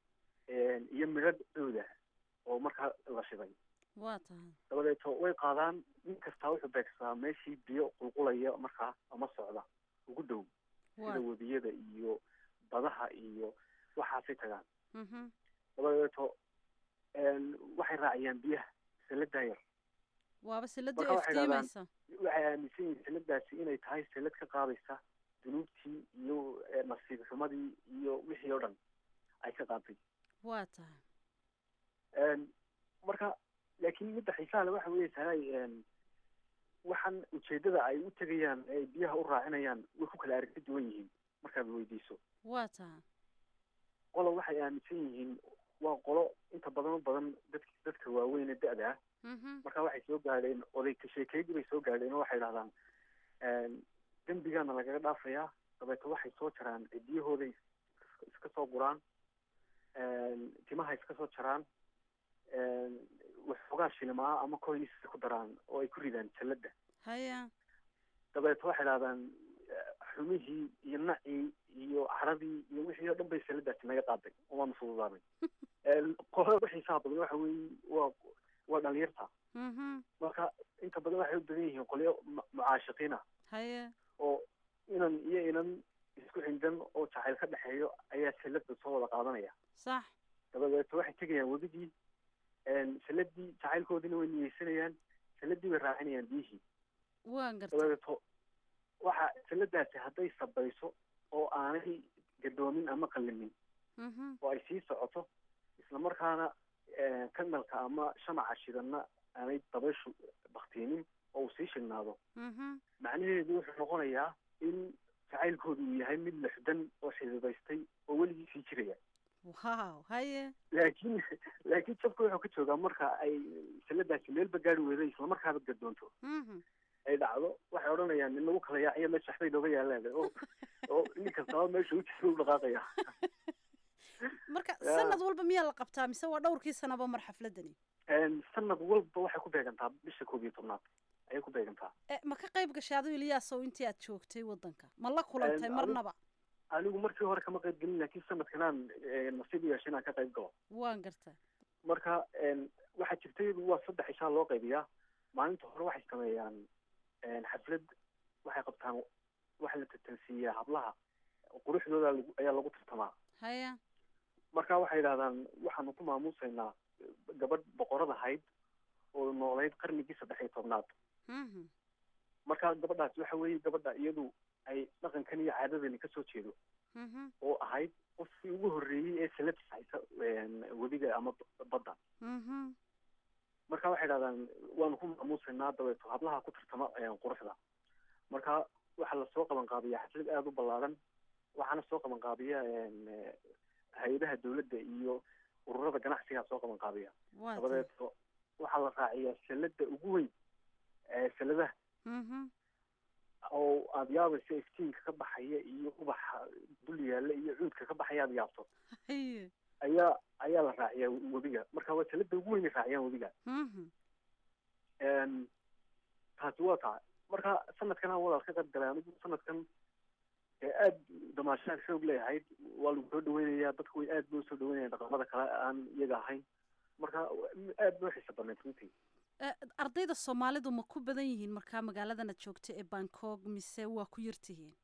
iyo midho dhowda oo markaa la shiday waa tahay dabadeeto way qaadaan nin kastaa wuxuu beegsadaa meeshii biyo qulqulaya markaa ama socda ugu dhow sida webiyada iyo badaha iyo waxaasay tagaan dabadeeto waxay raaciyaan biyaha saladaa yar waaba salada Marka waxay dhahdaan- iftiimaysa waxay aaminsan yihiin saladaasi inay tahay salad ka qaadaysa dunuubtii iyo eh, nasiib xumadii iyo wixii oo dhan ay ka qaaday waa tahay Een, marka laakiin midda xiisaha le waxa weeye tahay een, waxaan ujeedada ay u tegayaan ee ay biyaha u raacinayaan way ku kala aragti duwan yihiin markaad weydiiso waa tahay qolo waxay aaminsan yihiin waa qolo inta badan u badan dadk dadka waaweyn ee da-da ah marka waxay soo gaadheen oday ka sheekeydii bay soo gaadheen oo waxay dhahdaan een, dembigaana lagaga dhaafayaa dabeeto waxay soo jaraan cidiyahooday is- iska soo guraan een, timaha iska soo jaraan een, waxoogaa shilimaa ama coins ku daraan oo ay ku ridaan jalladda haya dabeeto waxay dhahdaan eh, xumihii iyo nacii iyo caradii iyo wixii oo dhan bay saladaasi naga qaaday oo waanu fududaaday Een, qolada ku xiisaha badan waxa weeye waa waa dhalinyarta marka inta badan waxay u badan yihiin qolyo mu- mucaashiqiin ah haya oo inan iyo inan isku xindan oo jacayl ka dhexeeyo ayaa salada soo wada qaadanaya sax dabadeeto waxay tegayaan webidii een, saladii jacaylkoodiina way niyeysanayaan saladii bay raacinayaan biyihii waan gartay dabadeeto waxa saladaasi hadday sabayso oo aanay gadoomin ama qallimin Mhm. oo ay sii socoto isla markaana eh, kanalka ama shamaca shidanna aanay dabayshu baktiinin oo uu sii shignaado Mhm. macnaheedu wuxuu noqonayaa in jacaylkoodu uu yahay mid lexdan oo xididaystay oo weligii sii jiraya wow haye laakiin laakiin jabka wuxuu ka joogaa marka ay saladaasi meelba gaari weydo isla markaaba gadoonto Mhm. ay dhacdo waxay odhanayaan in lagu kala yaaciyo meesha waxbay nooga yaalaan oo oo nin kastaba meesha u jiro u dhaqaaqaya marka Ya. sanad walba miyaa la qabtaa mise waa dhowrkii sanaba mar xafladani Een, sanad walba waxay ku beegantaa bisha koob iyo tobnaad ayay ku beegantaa Eh, ma ka qayb gashay adigu iliyaasow intii aad joogtay wadanka ma la kulantay Een, marnaba anigu markii hore kama qayb gelin laakiin sanadkanaan eh, nasiib u yeeshay inaan ka qayb galo waan gartaa marka een, waxaa jirtay waa saddex ishaa loo qaybiyaa maalinta hore waxay sameeyaan een, xaflad waxay qabtaan waxa la tartansiiyaa hablaha quruxdooda lagu- ayaa lagu tartamaa haya marka waxay yidhahdaan waxaanu ku maamuusaynaa gabadh boqorad ahayd oo noolayd qarnigii saddex iyo tobnaad Mhm. marka gabadhaas waxa weeye gabadha iyadu ay dhaqankan iyo caadadani kasoo jeedo Mhm. oo ahayd qofkii ugu horreeyey ee salad haysa een, webiga ama b- badda Mhm. marka waxay dhahdaan waanu ku maamuusaynaa dabeeto hablaha ku tartama een, quruxda marka waxaa lasoo qaban qaabiyaa xaflad aada u ballaaran waxaana soo qaban qaabiya een, eh, hay-adaha dowladda iyo ururada ganacsigaa soo qaban qaabiya waa tahay dabadeeto waxaa la raaciyaa salada ugu weyn ee saladaha Mhm. oo aada yaabayso iftiinka ka baxaya iyo ubaxa dul yaalla iyo cuudka ka baxaya aada yaabto haye ayaa ayaa la raaciyaa webiga marka waa salada ugu weyn ay raaciyaan webiga Mhm. Een, taasi waa taa marka sanadkan aan walaal ka qayb galay anigu sanadkan ee aada damaashaad xoog leeyahayd waa lagu soo dhaweynayaa dadku way aad bay usoo dhaweynayaan dhaqamada kale aan iyaga ahayn marka aad bay uxiisa badnayd runtii Eh, ardayda soomaalidu ma ku badan yihiin markaa magaaladan aad joogta ee bangkok mise waa ku yartihiin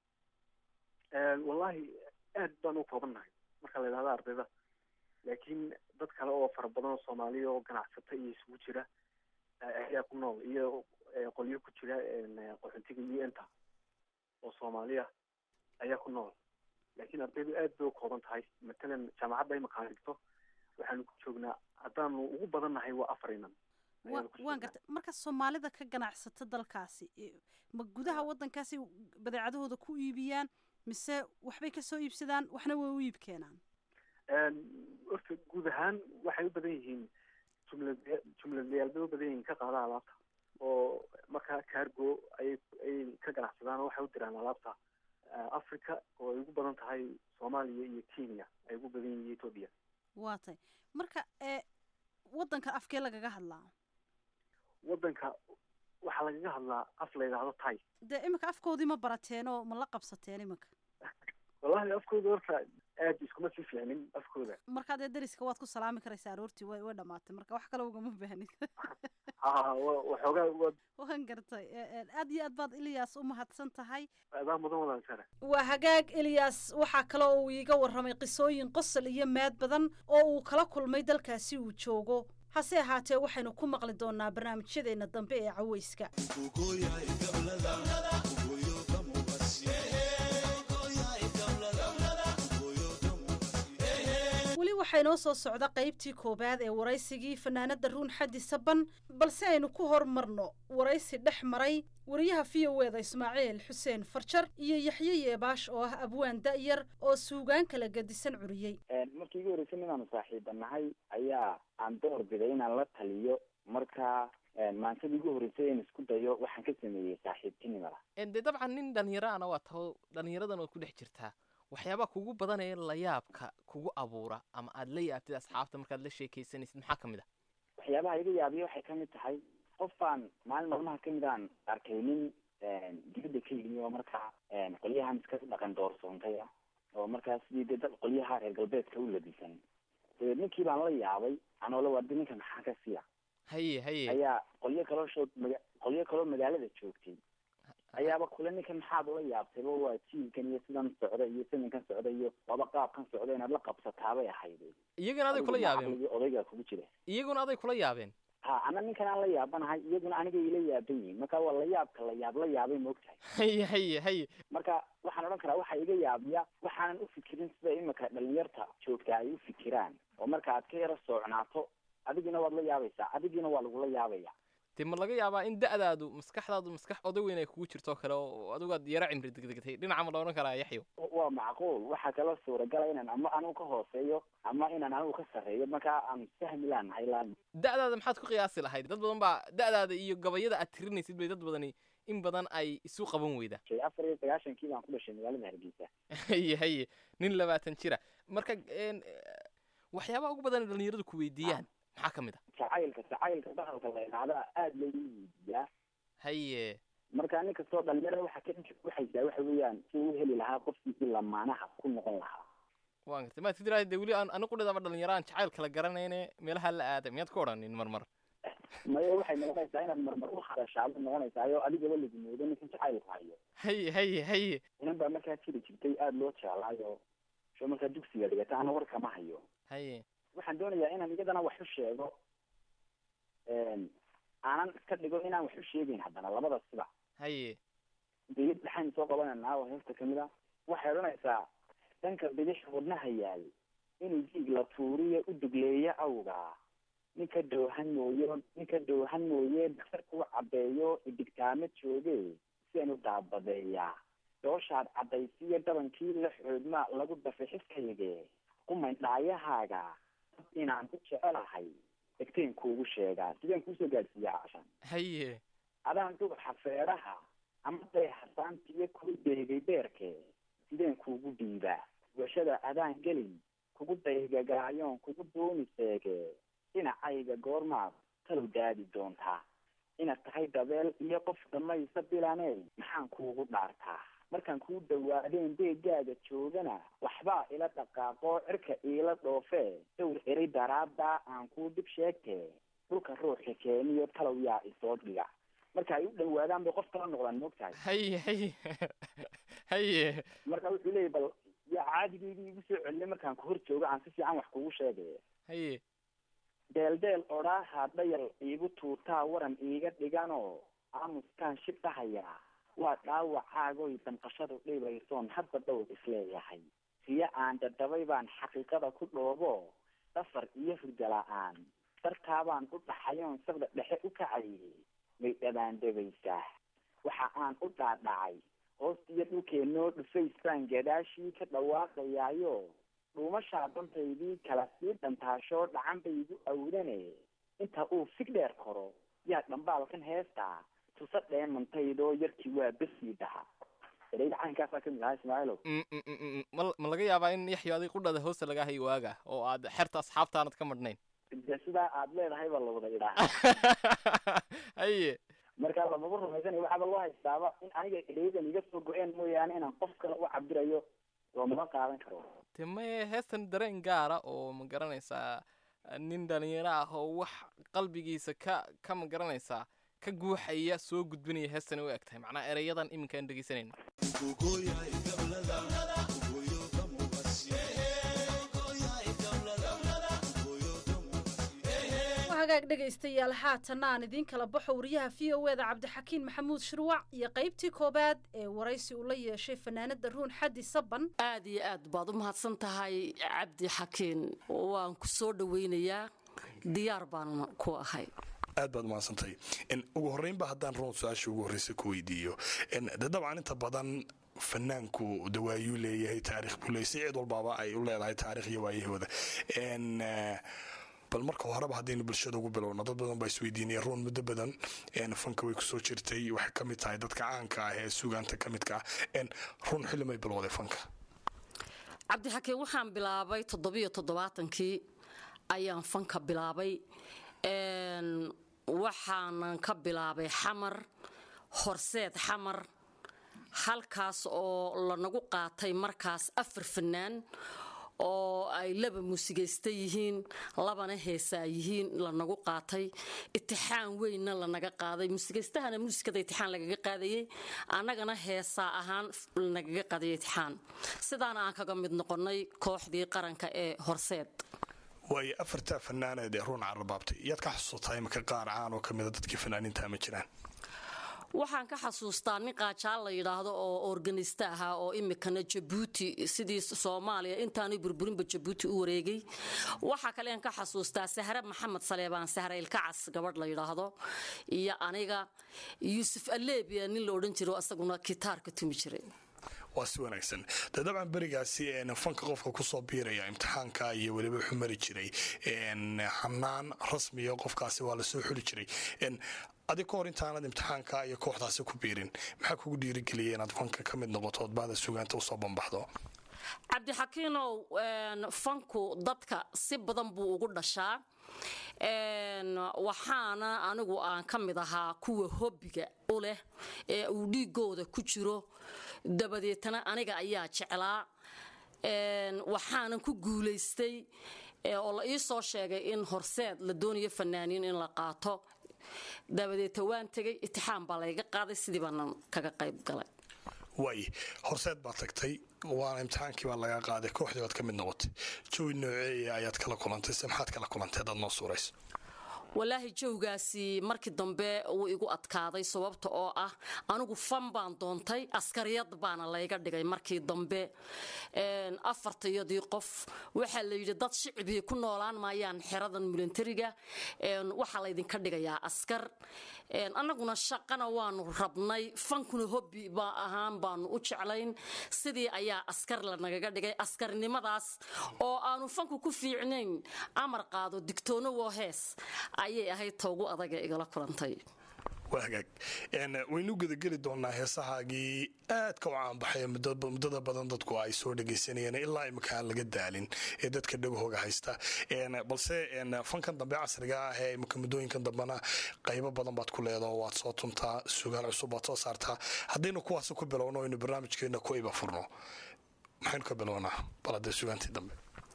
Een, wallahi aad baan u koobannahay marka la yidhahdo ardayda laakiin dad kale oo fara badan oo soomaaliya oo ganacsata iyo isugu jira eh, ayaa ku nool iyo eh, qolyo ku jira een, eh, qaxootiga u n ta oo soomaaliya ayaa ku nool laakiin ardaydu aad bay u kooban tahay matalan jaamacadda imika aan dhigto waxaanu ku joognaa haddaanu ugu badannahay waa afar inan Wa- ayaanu ku waan joognaa. gartay marka soomaalida ka ganacsata dalkaasi eh, ma gudaha wadankaasi badeecadahooda ku iibiyaan mise waxbay kasoo iibsadaan waxna way u iib keenaan Een, horta guud ahaan waxay u badan yihiin jumlad jumladlayaal bay u badan yihiin ka qaada alaabta oo markaa cargo ayay ayay ka ganacsadaan oo waxay u diraan alaabta africa oo ay ugu badan tahay soomaaliya iyo kenya ay ugu badan yihiin ethoopia waa tay marka ee waddanka afkee lagaga hadlaa waddanka waxaa lagaga hadlaa af la yidhaahdo tay dee iminka afkoodii ma barateen oo ma la qabsateen iminka wallahi afkooda horta aad iskuma sii fiicnin afkooda markaa dee deriska waad ku salaami karaysaa aroortii way way dhamaatay marka wax kale ugama baahnid ha waxoogaa waad waan gartay aad iyo aad baad ilyaas u mahadsan tahay adaa mudan wadaan sare waa hagaag eliyas waxaa kale oo uu iiga warramay qisooyin qosol iyo maad badan oo uu kala kulmay dalkaasi uu joogo hase ahaatee waxaynu ku maqli doonaa barnaamijyadeena dambe ee caweyska weli waxaa inoo soo socda qaybtii koowaad ee waraysigii fanaanada ruun xaddi saban balse aynu ku hormarno waraysi dhex maray wariyaha v o eda ismaaciil xuseen farjar iyo yaxye yeebaash oo ah abwaan da'yar oo suugaan kala gadisan curiyey markii igu horreysay inaanu saaxiiba nahay ayaa aan door biday inaan la taliyo marka maantada igu horreysay in isku dayo waxaan ka sameeyey saaxiibtinimada dee dabcan nin dhalinyaraana waa taho dhalinyaradan waad ku dhex jirtaa waxyaabaa kugu badan ee layaabka kugu abuura ama aad la yaabtid asxaabta markaad la sheekaysanaysid maxaa ka mid ah waxyaabaha iga yaabiya waxay kamid tahay qof baan maalin maalmaha kamid aan arkay nin dibadda ka yimi oo markaa qolyahan iska dhaqan doorsoontay ah oo markaa sidii dee dad qolyaha reer galbeedka u labisan dabeed ninkii baan la yaabay anoola wardi ninka maxaa ka siya haye haye ayaa qolyo kaloo shoog maga qolyo kaloo magaalada joogtay ayaaba kule ninkan maxaad ula yaabtayba waa jiilkan iyo sidan socda iyo siminkan socda iyo laba qaabkan socda inaad la qabsataabay ahayd iyagana aday kula yaabeen odaygaa kugu jira iyaguna aday kula yaabeen ha ana ninkan aan la yaabanahay iyaguna aniga ila yaaban yihin marka waa la yaabka la yaab la yaabay maogtahay haye haye haye marka waxaan odhan karaa waxaa iga yaabiya waxaanan ufikirin sida imika dhalinyarta joogta ay ufikiraan oo marka aad ka yaro soocnaato adigina waad la yaabaysaa adigiina waa lagula yaabaya dee ma laga yaabaa in da'daadu maskaxdaadu maskax oday weyn ay kugu jirto kale oo adigaad yaro cimri degdegtay dhinaca ma la odhan karaa yaxyo waa macquul waxaa kaloo suuragala inaan ama anigu ka hooseeyo ama inaan anigu ka sarreeyo markaa aan fahmi laanahay laan da'daada maxaad ku qiyaasi lahayd dad badan baa da'daada iyo gabayada aad tirinaysid bay dad badani in badan ay isu qaban weyda afar iyo sagaashankii baan ku dhashay magaalada hargeysa haye haye nin labaatan jira marka waxyaabaha ugu badan dhalinyaradu ku weydiiyaan maxaa ka mid ah jacaylka jacaylka bahalka la idhaahda aada loogu weydiiyaa haye marka nin kastoo dhalinyarada waxa ka waxaysaa waxa weeyaan si u heli lahaa qofkii lamaanaha ku noqon lahaa waan gartay maad fidraay dee weli aan anigu dhidaba dhalinyaraan jacayl kala garanayne meelaha la aaday miyaad ku odhanin marmar maya waxay noqonaysaa inaad marmar u hadashaaba noqonaysaa adigaba lagu moodo ninkan jacaylku hayo haye haye haye inan baa markaa jiri jirtay aada loo jeclaayo soo markaa dugsiga dhigata ana war kama hayo haye waxaan doonayaa inaan iyadana wax u sheego aanan iska dhigo inaan wax u sheegayn haddana labada siba haye biyad dhaxayn soo qabananaa oo heesta kamid a waxay odhanaysaa dhanka bidix wadnaha yaal inuu jiig la tuuriyo u dugleeyo awgaa ninka dhoohan mooyo ninka dhoohan mooye daktarka u caddeeyo idigtaamo jooge sian u daabadeeyaa dooshaad caddaysiyo dhabankii la xoodma lagu dafay xiskayge qumayn dhaayahaaga dad inaan ku jecelahay egteen kuugu sheegaa sideen kuusoo gaadhsiiya cashan haye adaan duuxa feedhaha ama deexasaantiyo kuu deegay beerke sideen kuugu dhiibaa washada adaan gelin kugu daygagaayoon kugu duuni seege dhinacayga goormaad talow daadi doontaa inaad tahay dabeel iyo qof dhamaysa bilaney maxaan kuugu dhaartaa markaan kuu dhawaadeen deegaaga joogana waxbaa ila dhaqaaqoo cirka iila dhoofee dowr eray daraaddaa aan kuu dhib sheegtee dhulka ruuxa keeniyo talow yaa isoo dhiga marka ay u dhawaadaan bay qof kala noqdaan moogtahay haye haye haye marka wuxuu leeyahy bal yaa caadigeydii igu soo celinay markaan ku hor joogo aan si fiican wax kugu sheegay haye deeldeel odhaaha dhayal iigu tuutaa waran iiga dhiganoo aamuskaan shib dhahayaa waa dhaawacaagoy damqashadu dhibaysoon hadda dhowr isleeyahay siyo aan dadabay baan xaqiiqada ku dhoobo dhafar iyo hurda la-aan dartaabaan u dhaxayoon sabda dhexe u kacayay may dhabaandhabaysaa waxa aan u dhaadhacay hoostiyo dhulkeenoo dhufays baan gadaashii ka dhawaaqayaayo dhuumashaa dantaydii kala sii dhantaashoo dhacan baygu awdane inta uu fig dheer koro yaa dhambaalkan heestaa tusa dheemantaydoo yarkii waa besii dhaha ereyda caankaasaa kamid ahaa ismaaciilow Mm, mm, mm, mm, ma ma laga yaabaa in yaxyo adig qudhada hoosta laga hayo waaga oo aad xerta asxaabtaanad ka madhnayn de sidaa aad leedahay baa la wada idhaa haye marka lamaba rumaysanayo waxaaba loo haystaaba in aniga ereydan iga soo go-een mooyaane inaan qof kale u cabirayo loomama qaadan karo de maye heestan dareen gaara oo ma garanaysaa nin dhalinyaro ah oo wax qalbigiisa ka ka ma garanaysaa ka guuxaya soo gudbinaya heestan u eg tahay macnaa ereyadan iminka aan dhegeysanayno hagaag dhegaystayaal haatan aan idiin kala baxo wariyaha v o eda cabdixakiin maxamuud shirwac iyo qaybtii koobaad ee waraysi uu la yeeshay fanaanada ruun xaddi saban aad iyo aad baad u mahadsan tahay cabdi xakiin waan ku soo dhoweynayaa diyaar baan ku ahay aad baad umahadsantay ugu horreynba haddaan roon su-aasha ugu horreysa ku weydiiyo de dabcan inta badan fanaanku de waayuu leeyahay taarikh buu leeyahay si cid walbaaba ay u leedahay taarikh iyo waayahooda bal marka horeba haddaynu bulshada ugu bilowno dad badan baa isweydiinaya ruun muddo badan fanka way kusoo jirtay waxay ka mid tahay dadka caanka ah ee sugaanta ka midka ah ruun xilli may bilowday fanka cabdixakiin waxaan bilaabay toddobiyo toddobaatankii ayaan fanka bilaabay waxaanan ka bilaabay xamar horseed xamar halkaas oo lanagu qaatay markaas afar fanaan oo ay laba muusigaysta yihiin labana heesaa yihiin lanagu qaatay itixaan weynna lanaga qaaday muusigaystahana muusikada itixaan lagaga qaadayey annagana heesaa ahaan lanagaga qaadayay itixaan sidaana aan kaga mid noqonnay kooxdii qaranka ee horseed waayo afartaa fanaaneed ee ruun carrabaabtay yaad ka xasuusataa imika qaar caan oo ka mida dadkii fanaaniinta ma jiraan waxaan ka xasuustaa nin qaajaal la yidhaahdo oo organista ahaa oo imikana jabuuti sidii soomaaliya intaanu burburinba jabuuti u wareegay waxaa kalean ka xasuustaa sahre maxamed saleebaan sahre ilkacas gabadh la yidhaahdo iyo aniga yuusuf aleebia nin la odhan jiro isaguna kitaarka tumi jiray waa si wanaagsan de dabcan berigaasi fanka qofka kusoo biiraya imtixaanka iyo weliba wuxuu mari jiray xanaan rasmiya qofkaasi waa lasoo xuli jiray adig ka hor intaanad imtixaanka iyo kooxdaasi ku biirin maxaa kugu dhiirigeliya inaad fanka ka mid noqoto ood baada sugaanta usoo bambaxdo cabdixakiinow fanku dadka si badan buu ugu dhashaa waxaana anigu aan ka mid ahaa kuwa hobbiga u leh ee uu dhiigooda ku jiro dabadeetana aniga ayaa jeclaa waxaanan ku guulaystay oo la ii soo sheegay in horseed la doonayo fanaaniin in la qaato dabadeeta waan tegay itixaan baa layga qaaday sidii baanan kaga qayb galay waay horseed baad tagtay waana imtixaankii baa laga qaaday kooxdii baad ka mid noqotay jawi nooceeya ayaad kala kulantay se maxaad kala kulantay hadaad noo suurayso walaahi jawgaasi markii dambe wuu igu adkaaday sababta oo ah anigu fan baan doontay askariyad baana layga dhigay markii dambe afartayadii qof waxaa la yidhi dad shicbii ku noolaan maayaan xeradan milantariga waxaa laydinka dhigayaa askar annaguna shaqana waanu rabnay fankuna hobbi baa ahaan baanu u jeclayn sidii ayaa askar lanagaga dhigay askarnimadaas oo aanu fanku ku fiicnayn amar qaado digtoono woo hees ayay ahayd toogu adaga igala kulantay waa hagaag waynu gedageli doonaa heesahaagii aadka u caanbaxay muddada badan dadku ay soo dhegaysanayeen ilaa imika aan laga daalin ee dadka dhagahooga haysta balse fankan dambe casriga ah ee imika muddooyinkan dambena qaybo badan baad ku leedaho waad soo tuntaa sugaan cusub baad soo saartaa haddaynu kuwaasi ku bilowno aynu barnaamijkeena ku iba furno maxaynu ka bilownaa bal haddee sugaantii dambe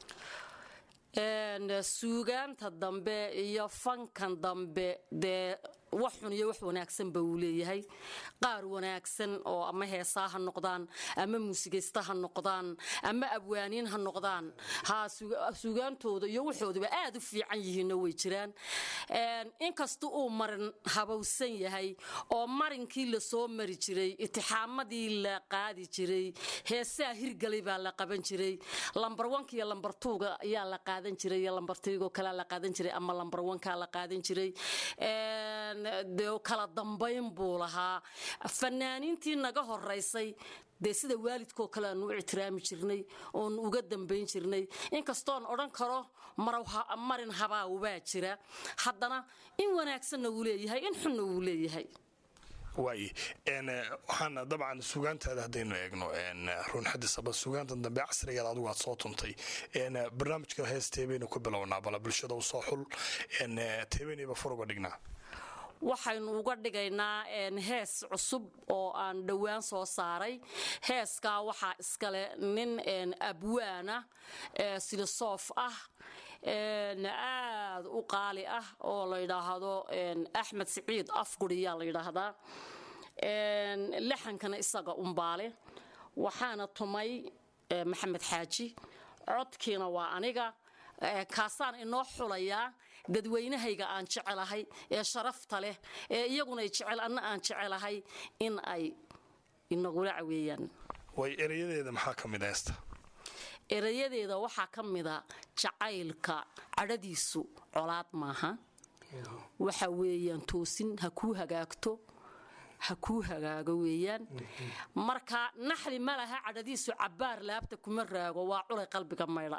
suugaanta dambe iyo fankan dambe dee wax xun iyo wax wanaagsanba uu leeyahay qaar wanaagsan oo ama heesaa ha noqdaan ama muusigaysta ha noqdaan ama abwaaniin ha noqdaan ha suugaantooda iyo waxoodaba aad u fiican yihiinna way jiraan inkasta uu marin habowsan yahay oo marinkii lasoo mari jiray itixaamadii la qaadi jiray heesaa hirgalay baa la qaban jiray lambar wanka iyo lambar tuuga ayaa la qaadan jiray iyo lambar tiigoo kalea la qaadan jiray ama lambar wankaa la qaadan jiray dee kala dambayn buu lahaa fanaaniintii naga horaysay dee sida waalidkoo kale aanu u ictiraami jirnay oonu uga dambayn jirnay inkastoon odhan karo marin habaaw baa jira haddana in wanaagsanna wuu leeyahay in xunna wuu leeyahay waay waxaan dabcan sugaantaada haddaynu eegno run xadisaba sugaanta dambe casrigeeda adigu aad soo tuntay barnaamijka hees teebaynu ku bilownaa bala bulshada u soo xul teebaynayba fur uga dhignaa waxaynu uga dhigaynaa hees cusub oo aan dhowaan soo saaray heeskaa waxaa iskale nin abwaana silosoof ah aad u qaali ah oo la yidhaahdo axmed siciid afguriyaa la yidhaahdaa laxankana isaga umbaale waxaana tumay maxamed xaaji codkiina waa aniga kaasaan inoo xulayaa dadweynahayga aan jecelahay ee sharafta leh ee iyagunay jecel anna aan jecelahay in ay inagula caweeyaan way erayadeeda maxaa ka mid heesta erayadeeda waxaa ka mida jacaylka cadhadiisu colaad maaha waxa weeyaan toosin ha kuu hagaagto ha kuu hagaago weeyaan marka naxli ma laha cadhadiisu cabbaar laabta kuma raago waa culay qalbiga maydha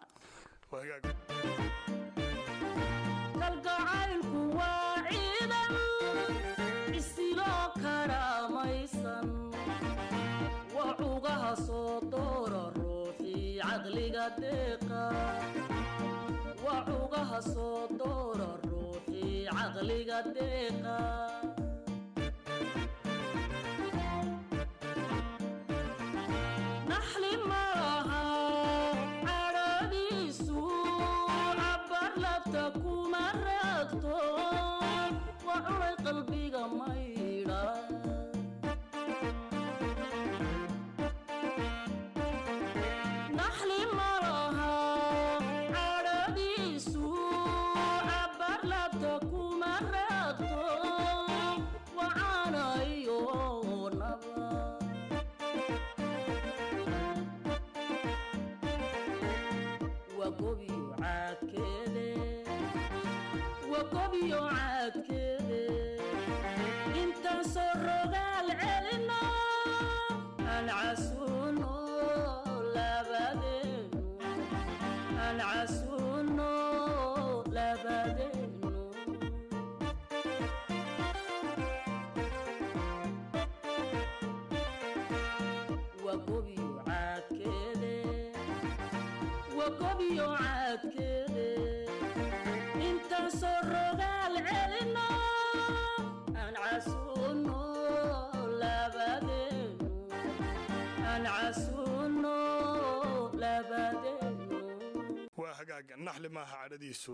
kalgacaylku waa ciidan isiloo karaamaysan waa cugaha soo doora ruuxii caqliga deeqa waa cugaha soo doora ruuxii caqliga deeqa naxli malaha cadhadiisu cabbar labta kuma raagto waa culay qalbiga maydha naxli malaha cadhadiisu cabbar labta kuma raagto waa caanayo naba wagobiyo caadkeede wagobiyo caadkeede intaan soo rogaal celino aan casuuno labadeenu aan casuuno labadeenu wagobiyo caadkeede wagobiyo caadkeede intaan soo rogaal celino aan casuuno labadeenu aan casuuno labadeenu waa hagaag naxli maaha cadhadiisu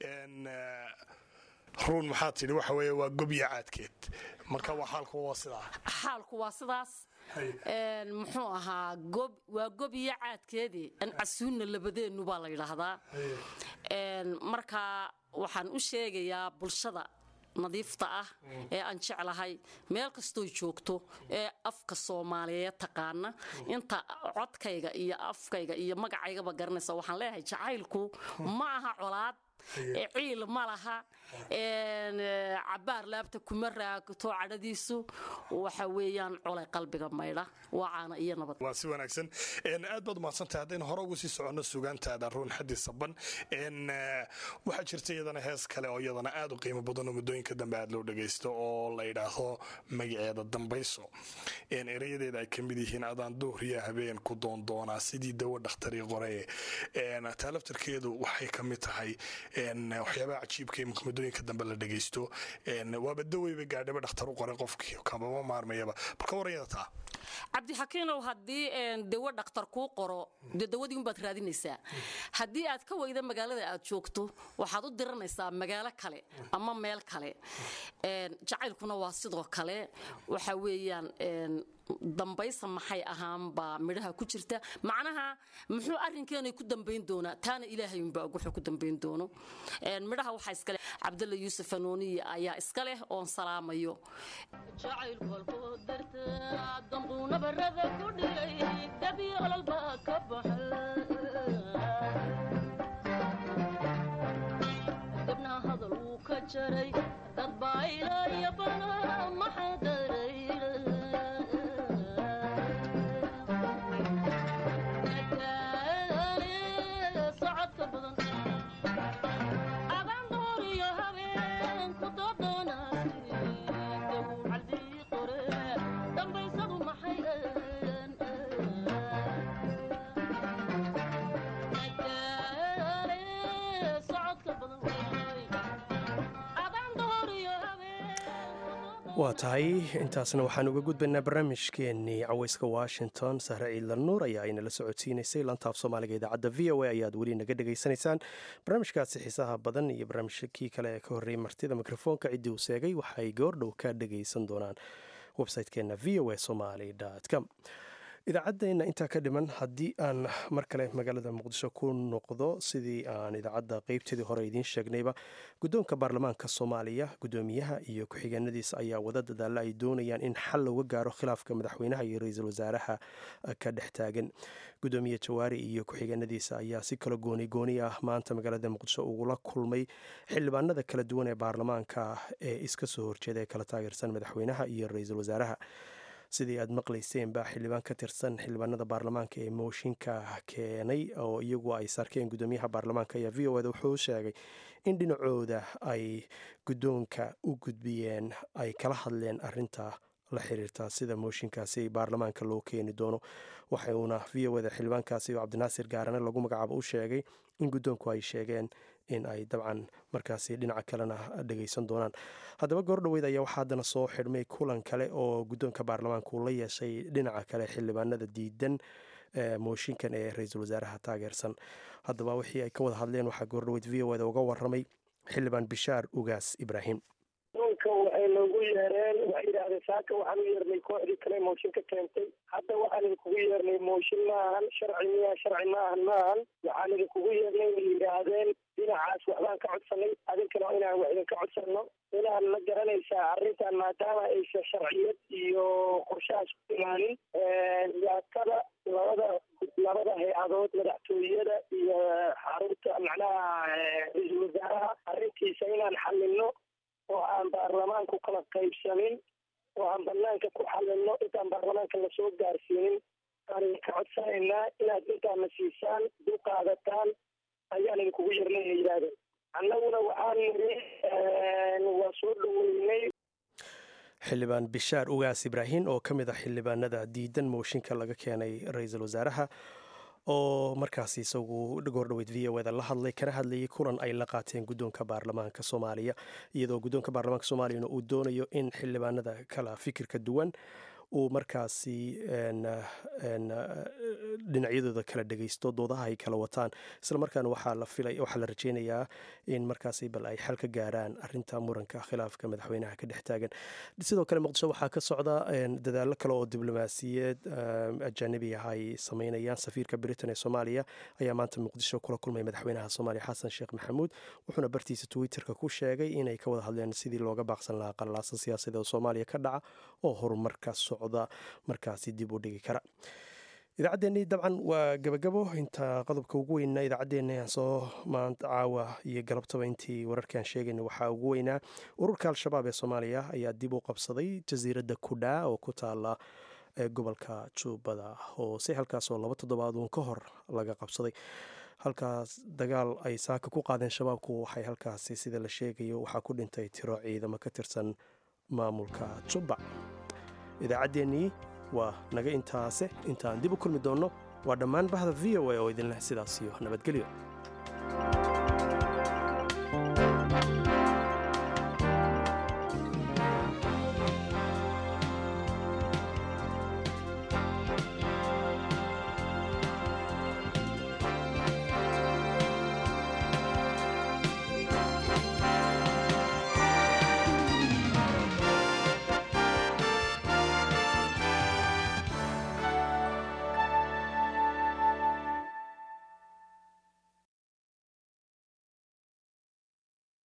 ruun maxaa tidhi waxa weeye waa gobya caadkeed marka waa xaalku waa sidaa xaalku waa sidaas Een, muxuu ahaa gob waa gob iyo caadkeedii an casuunna labadeennu baa la yidhaahdaa Een, marka waxaan u sheegayaa bulshada nadiifta ah ee aan jeclahay meel kastoo joogto ee afka soomaaliyeed taqaana inta codkayga iyo afkayga iyo magacaygaba garanaysa waxaan leeyahay jacaylku ma aha colaad ee ciil ma laha een, ee, cabaar laabta kuma raagto cadhadiisu waxa weeyaan colay qalbiga maydha waa caana iyo nabad waa si wanaagsan Een, aad baad umahadsantahay haddaynu hore ugu sii soconno sugaantaada ruun xaddi saban Een, eh, waxaa jirta iyadana hees kale oo iyadana aad u qiimo badan oo muddooyinka dambe aad loo dhagaysto oo la yidhaahdo magaceeda dambayso Een, erayadeeda ay ka mid yihiin adaan duhriya habeen ku doondoonaa sidii dawo dhakhtarii qore Een, taa laftarkeedu waxay ka mid tahay een, waxyaabaha cajiibka ee muddooyinka dambe la dhagaysto Een, waaba daweyba gaadhaba dhakhtar u qoray qofkii kamama maarmayaba balka warayada taa cabdixakiinow haddii een, dawo dhakhtar kuu qoro dee dawadii unbaad raadinaysaa haddii aad ka weyda magaalada aad joogto waxaad u diranaysaa magaalo kale ama meel kale Een, jacaylkuna waa sidoo kale waxa weeyaan een, dambaysa maxay ahaanbaa midhaha ku jirta macnaha muxuu arrinkeenay ku dambayn doonaa taana ilaahay unbaa og wuxuu ku dambayn doono Een, midhaha waxaa iskale cabdalla yuusuf anooniye ayaa iska leh oon salaamayo jacaylku halkoo darta dambuuna barada ku dhigay dabi olol baa ka baxay dibna hadal wuu ka jaray dad waa tahay intaasna waxaan uga gudbaynaa barnaamijkeenii caweyska washington sahre ciidla nuur ayaa aynala socodsiinaysay lantaaf soomaaliga idaacadda v o a ayaad weli naga dhegaysanaysaan barnaamijkaasi xiisaha badan iyo barnaamijkii kale ee ka horreeyay martida mikrofoonka ciddii uu seegay waxay goordhow ka dhegaysan doonaan website-keenna v o a somaly com idaacaddeenna intaa ka dhiman haddii aan mar kale magaalada muqdisho ku noqdo sidii aan idaacadda qeybteedii hore idiin sheegnayba guddoonka baarlamaanka soomaaliya guddoomiyaha iyo ku-xigeenadiisa ayaa wada dadaalla ay doonayaan in xal looga gaaro khilaafka madaxweynaha iyo ra-iisul wasaaraha ka dhex taagan guddoomiye jawaari iyo ku-xigeenadiisa ayaa si kala gooni gooni ah maanta magaalada muqdisho ugula kulmay xildhibaanada kala duwan ee baarlamaanka ee iska soo horjeeda ee kala taageersan madaxweynaha iyo ra-iisul wasaaraha sidii aad maqlayseen baa xildhibaan ka tirsan xildhibaanada baarlamaanka ee mooshinka keenay oo iyagu ay sarkeen guddoomiyaha baarlamaanka ayaa v o eda wuxuu sheegay in dhinacooda ay guddoonka u gudbiyeen ay kala hadleen arinta la xiriirta sida mooshinkaasi baarlamaanka loo keeni doono waxuuna v o eda xildhibaankaasi oo cabdinaasir gaarane lagu magacaabo u sheegay in guddoonku ay sheegeen in ay dabcan markaasi dhinaca kalena dhegaysan doonaan haddaba goordhoweyd ayaa waxaa haddana soo xidhmay kulan kale oo guddoonka baarlamaanka uu la yeeshay dhinaca kale xildhibaanada diidan mooshinkan ee ra-iisul wasaaraha taageersan haddaba wixii ay ka wada hadleen waxaa goordhoweyd v o eda uga waramay xildhibaan bishaar ugaas ibraahim doonka waxay noogu yeereen waxay yidhaahdeen saaka waxaan u yeernay kooxdii kale mooshin ka keentay hadda waxaan idinkugu yeernay mooshin maahan sharci miya sharci maahan maahan waxaan idinkugu yeernay way yidhaahdeen dhinacaas waxbaan ka codsanay adinkana inaan wax idinka codsanno inaan ma garanaysaa arrintan maadaama aysan sharciyad iyo qorshahaas ku imaanin dhibaatada labada labada hay-adood madaxtooyada iyo xarunta macnaha ra-iisul wasaaraha arrintiisa inaan xalino oo aan baarlamaanku kala qaybsanin oo aan banaanka ku xalino intaan baarlamaanka lasoo gaarsiinin aan idinka codsanaynaa inaad intaana siisaan dul qaadataan ayaan idinkugu yarnay ay yidhaahdeen annaguna waxaan niri waa soo dhaweynay xildhibaan bishaar ugaas ibraahin oo ka mid ah xildhibaanada diidan mooshinka laga keenay ra-iisul wasaaraha oo markaasi isagu goordhoweyd v o eda la hadlay kana hadlayay kulan ay la qaateen guddoonka baarlamaanka soomaaliya iyadoo guddoonka baarlamaanka soomaaliyana uu doonayo in xildhibaanada kala fikirka duwan uu markaasi dhinacyadooda kala dhegaysto doodaha ay kala wataan islamarkaana waxaa la filay waxaa la rajeynayaa in markaasi bal ay xal ka gaaraan arinta muranka khilaafka madaxweynaha ka dhex taagan sidoo kale muqdisho waxaa ka socda dadaallo kale oo diblomaasiyeed ajanibi ah ay sameynayaan safiirka britain ee soomaaliya ayaa maanta muqdisho kula kulmay madaxweynaha soomaaliya xasan sheekh maxamuud wuxuuna bartiisa twitterka ku sheegay inay ka wada hadleen sidii looga baaqsan lahaa qallaasa siyaasadeed oo soomaaliya ka dhaca oo horumarka socda markaasi dib u dhigi kara idaacaddeenii dabcan waa gabagabo inta qodobka ugu weynaa idaacaddeenna soo maanta caawa iyo galabtaba intii wararkaan sheegayna waxaa ugu weynaa ururka al-shabaab ee soomaaliya ayaa dib u qabsaday jasiiradda kudhaa oo ku taala gobolka jubbada hoose halkaasoo laba toddobaad uun ka hor laga qabsaday halkaas dagaal ay saaka ku qaadeen shabaabku waxay halkaasi sida la sheegayo waxaa ku dhintay tiro ciidamo ka tirsan maamulka jubba idaacaddeenii waa naga intaase intaan dib u kulmi doonno waa dhammaan bahda v o a oo idinleh sidaas iyo nabadgelyo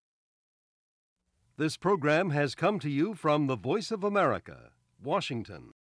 This program has come to you from the Voice of America, Washington.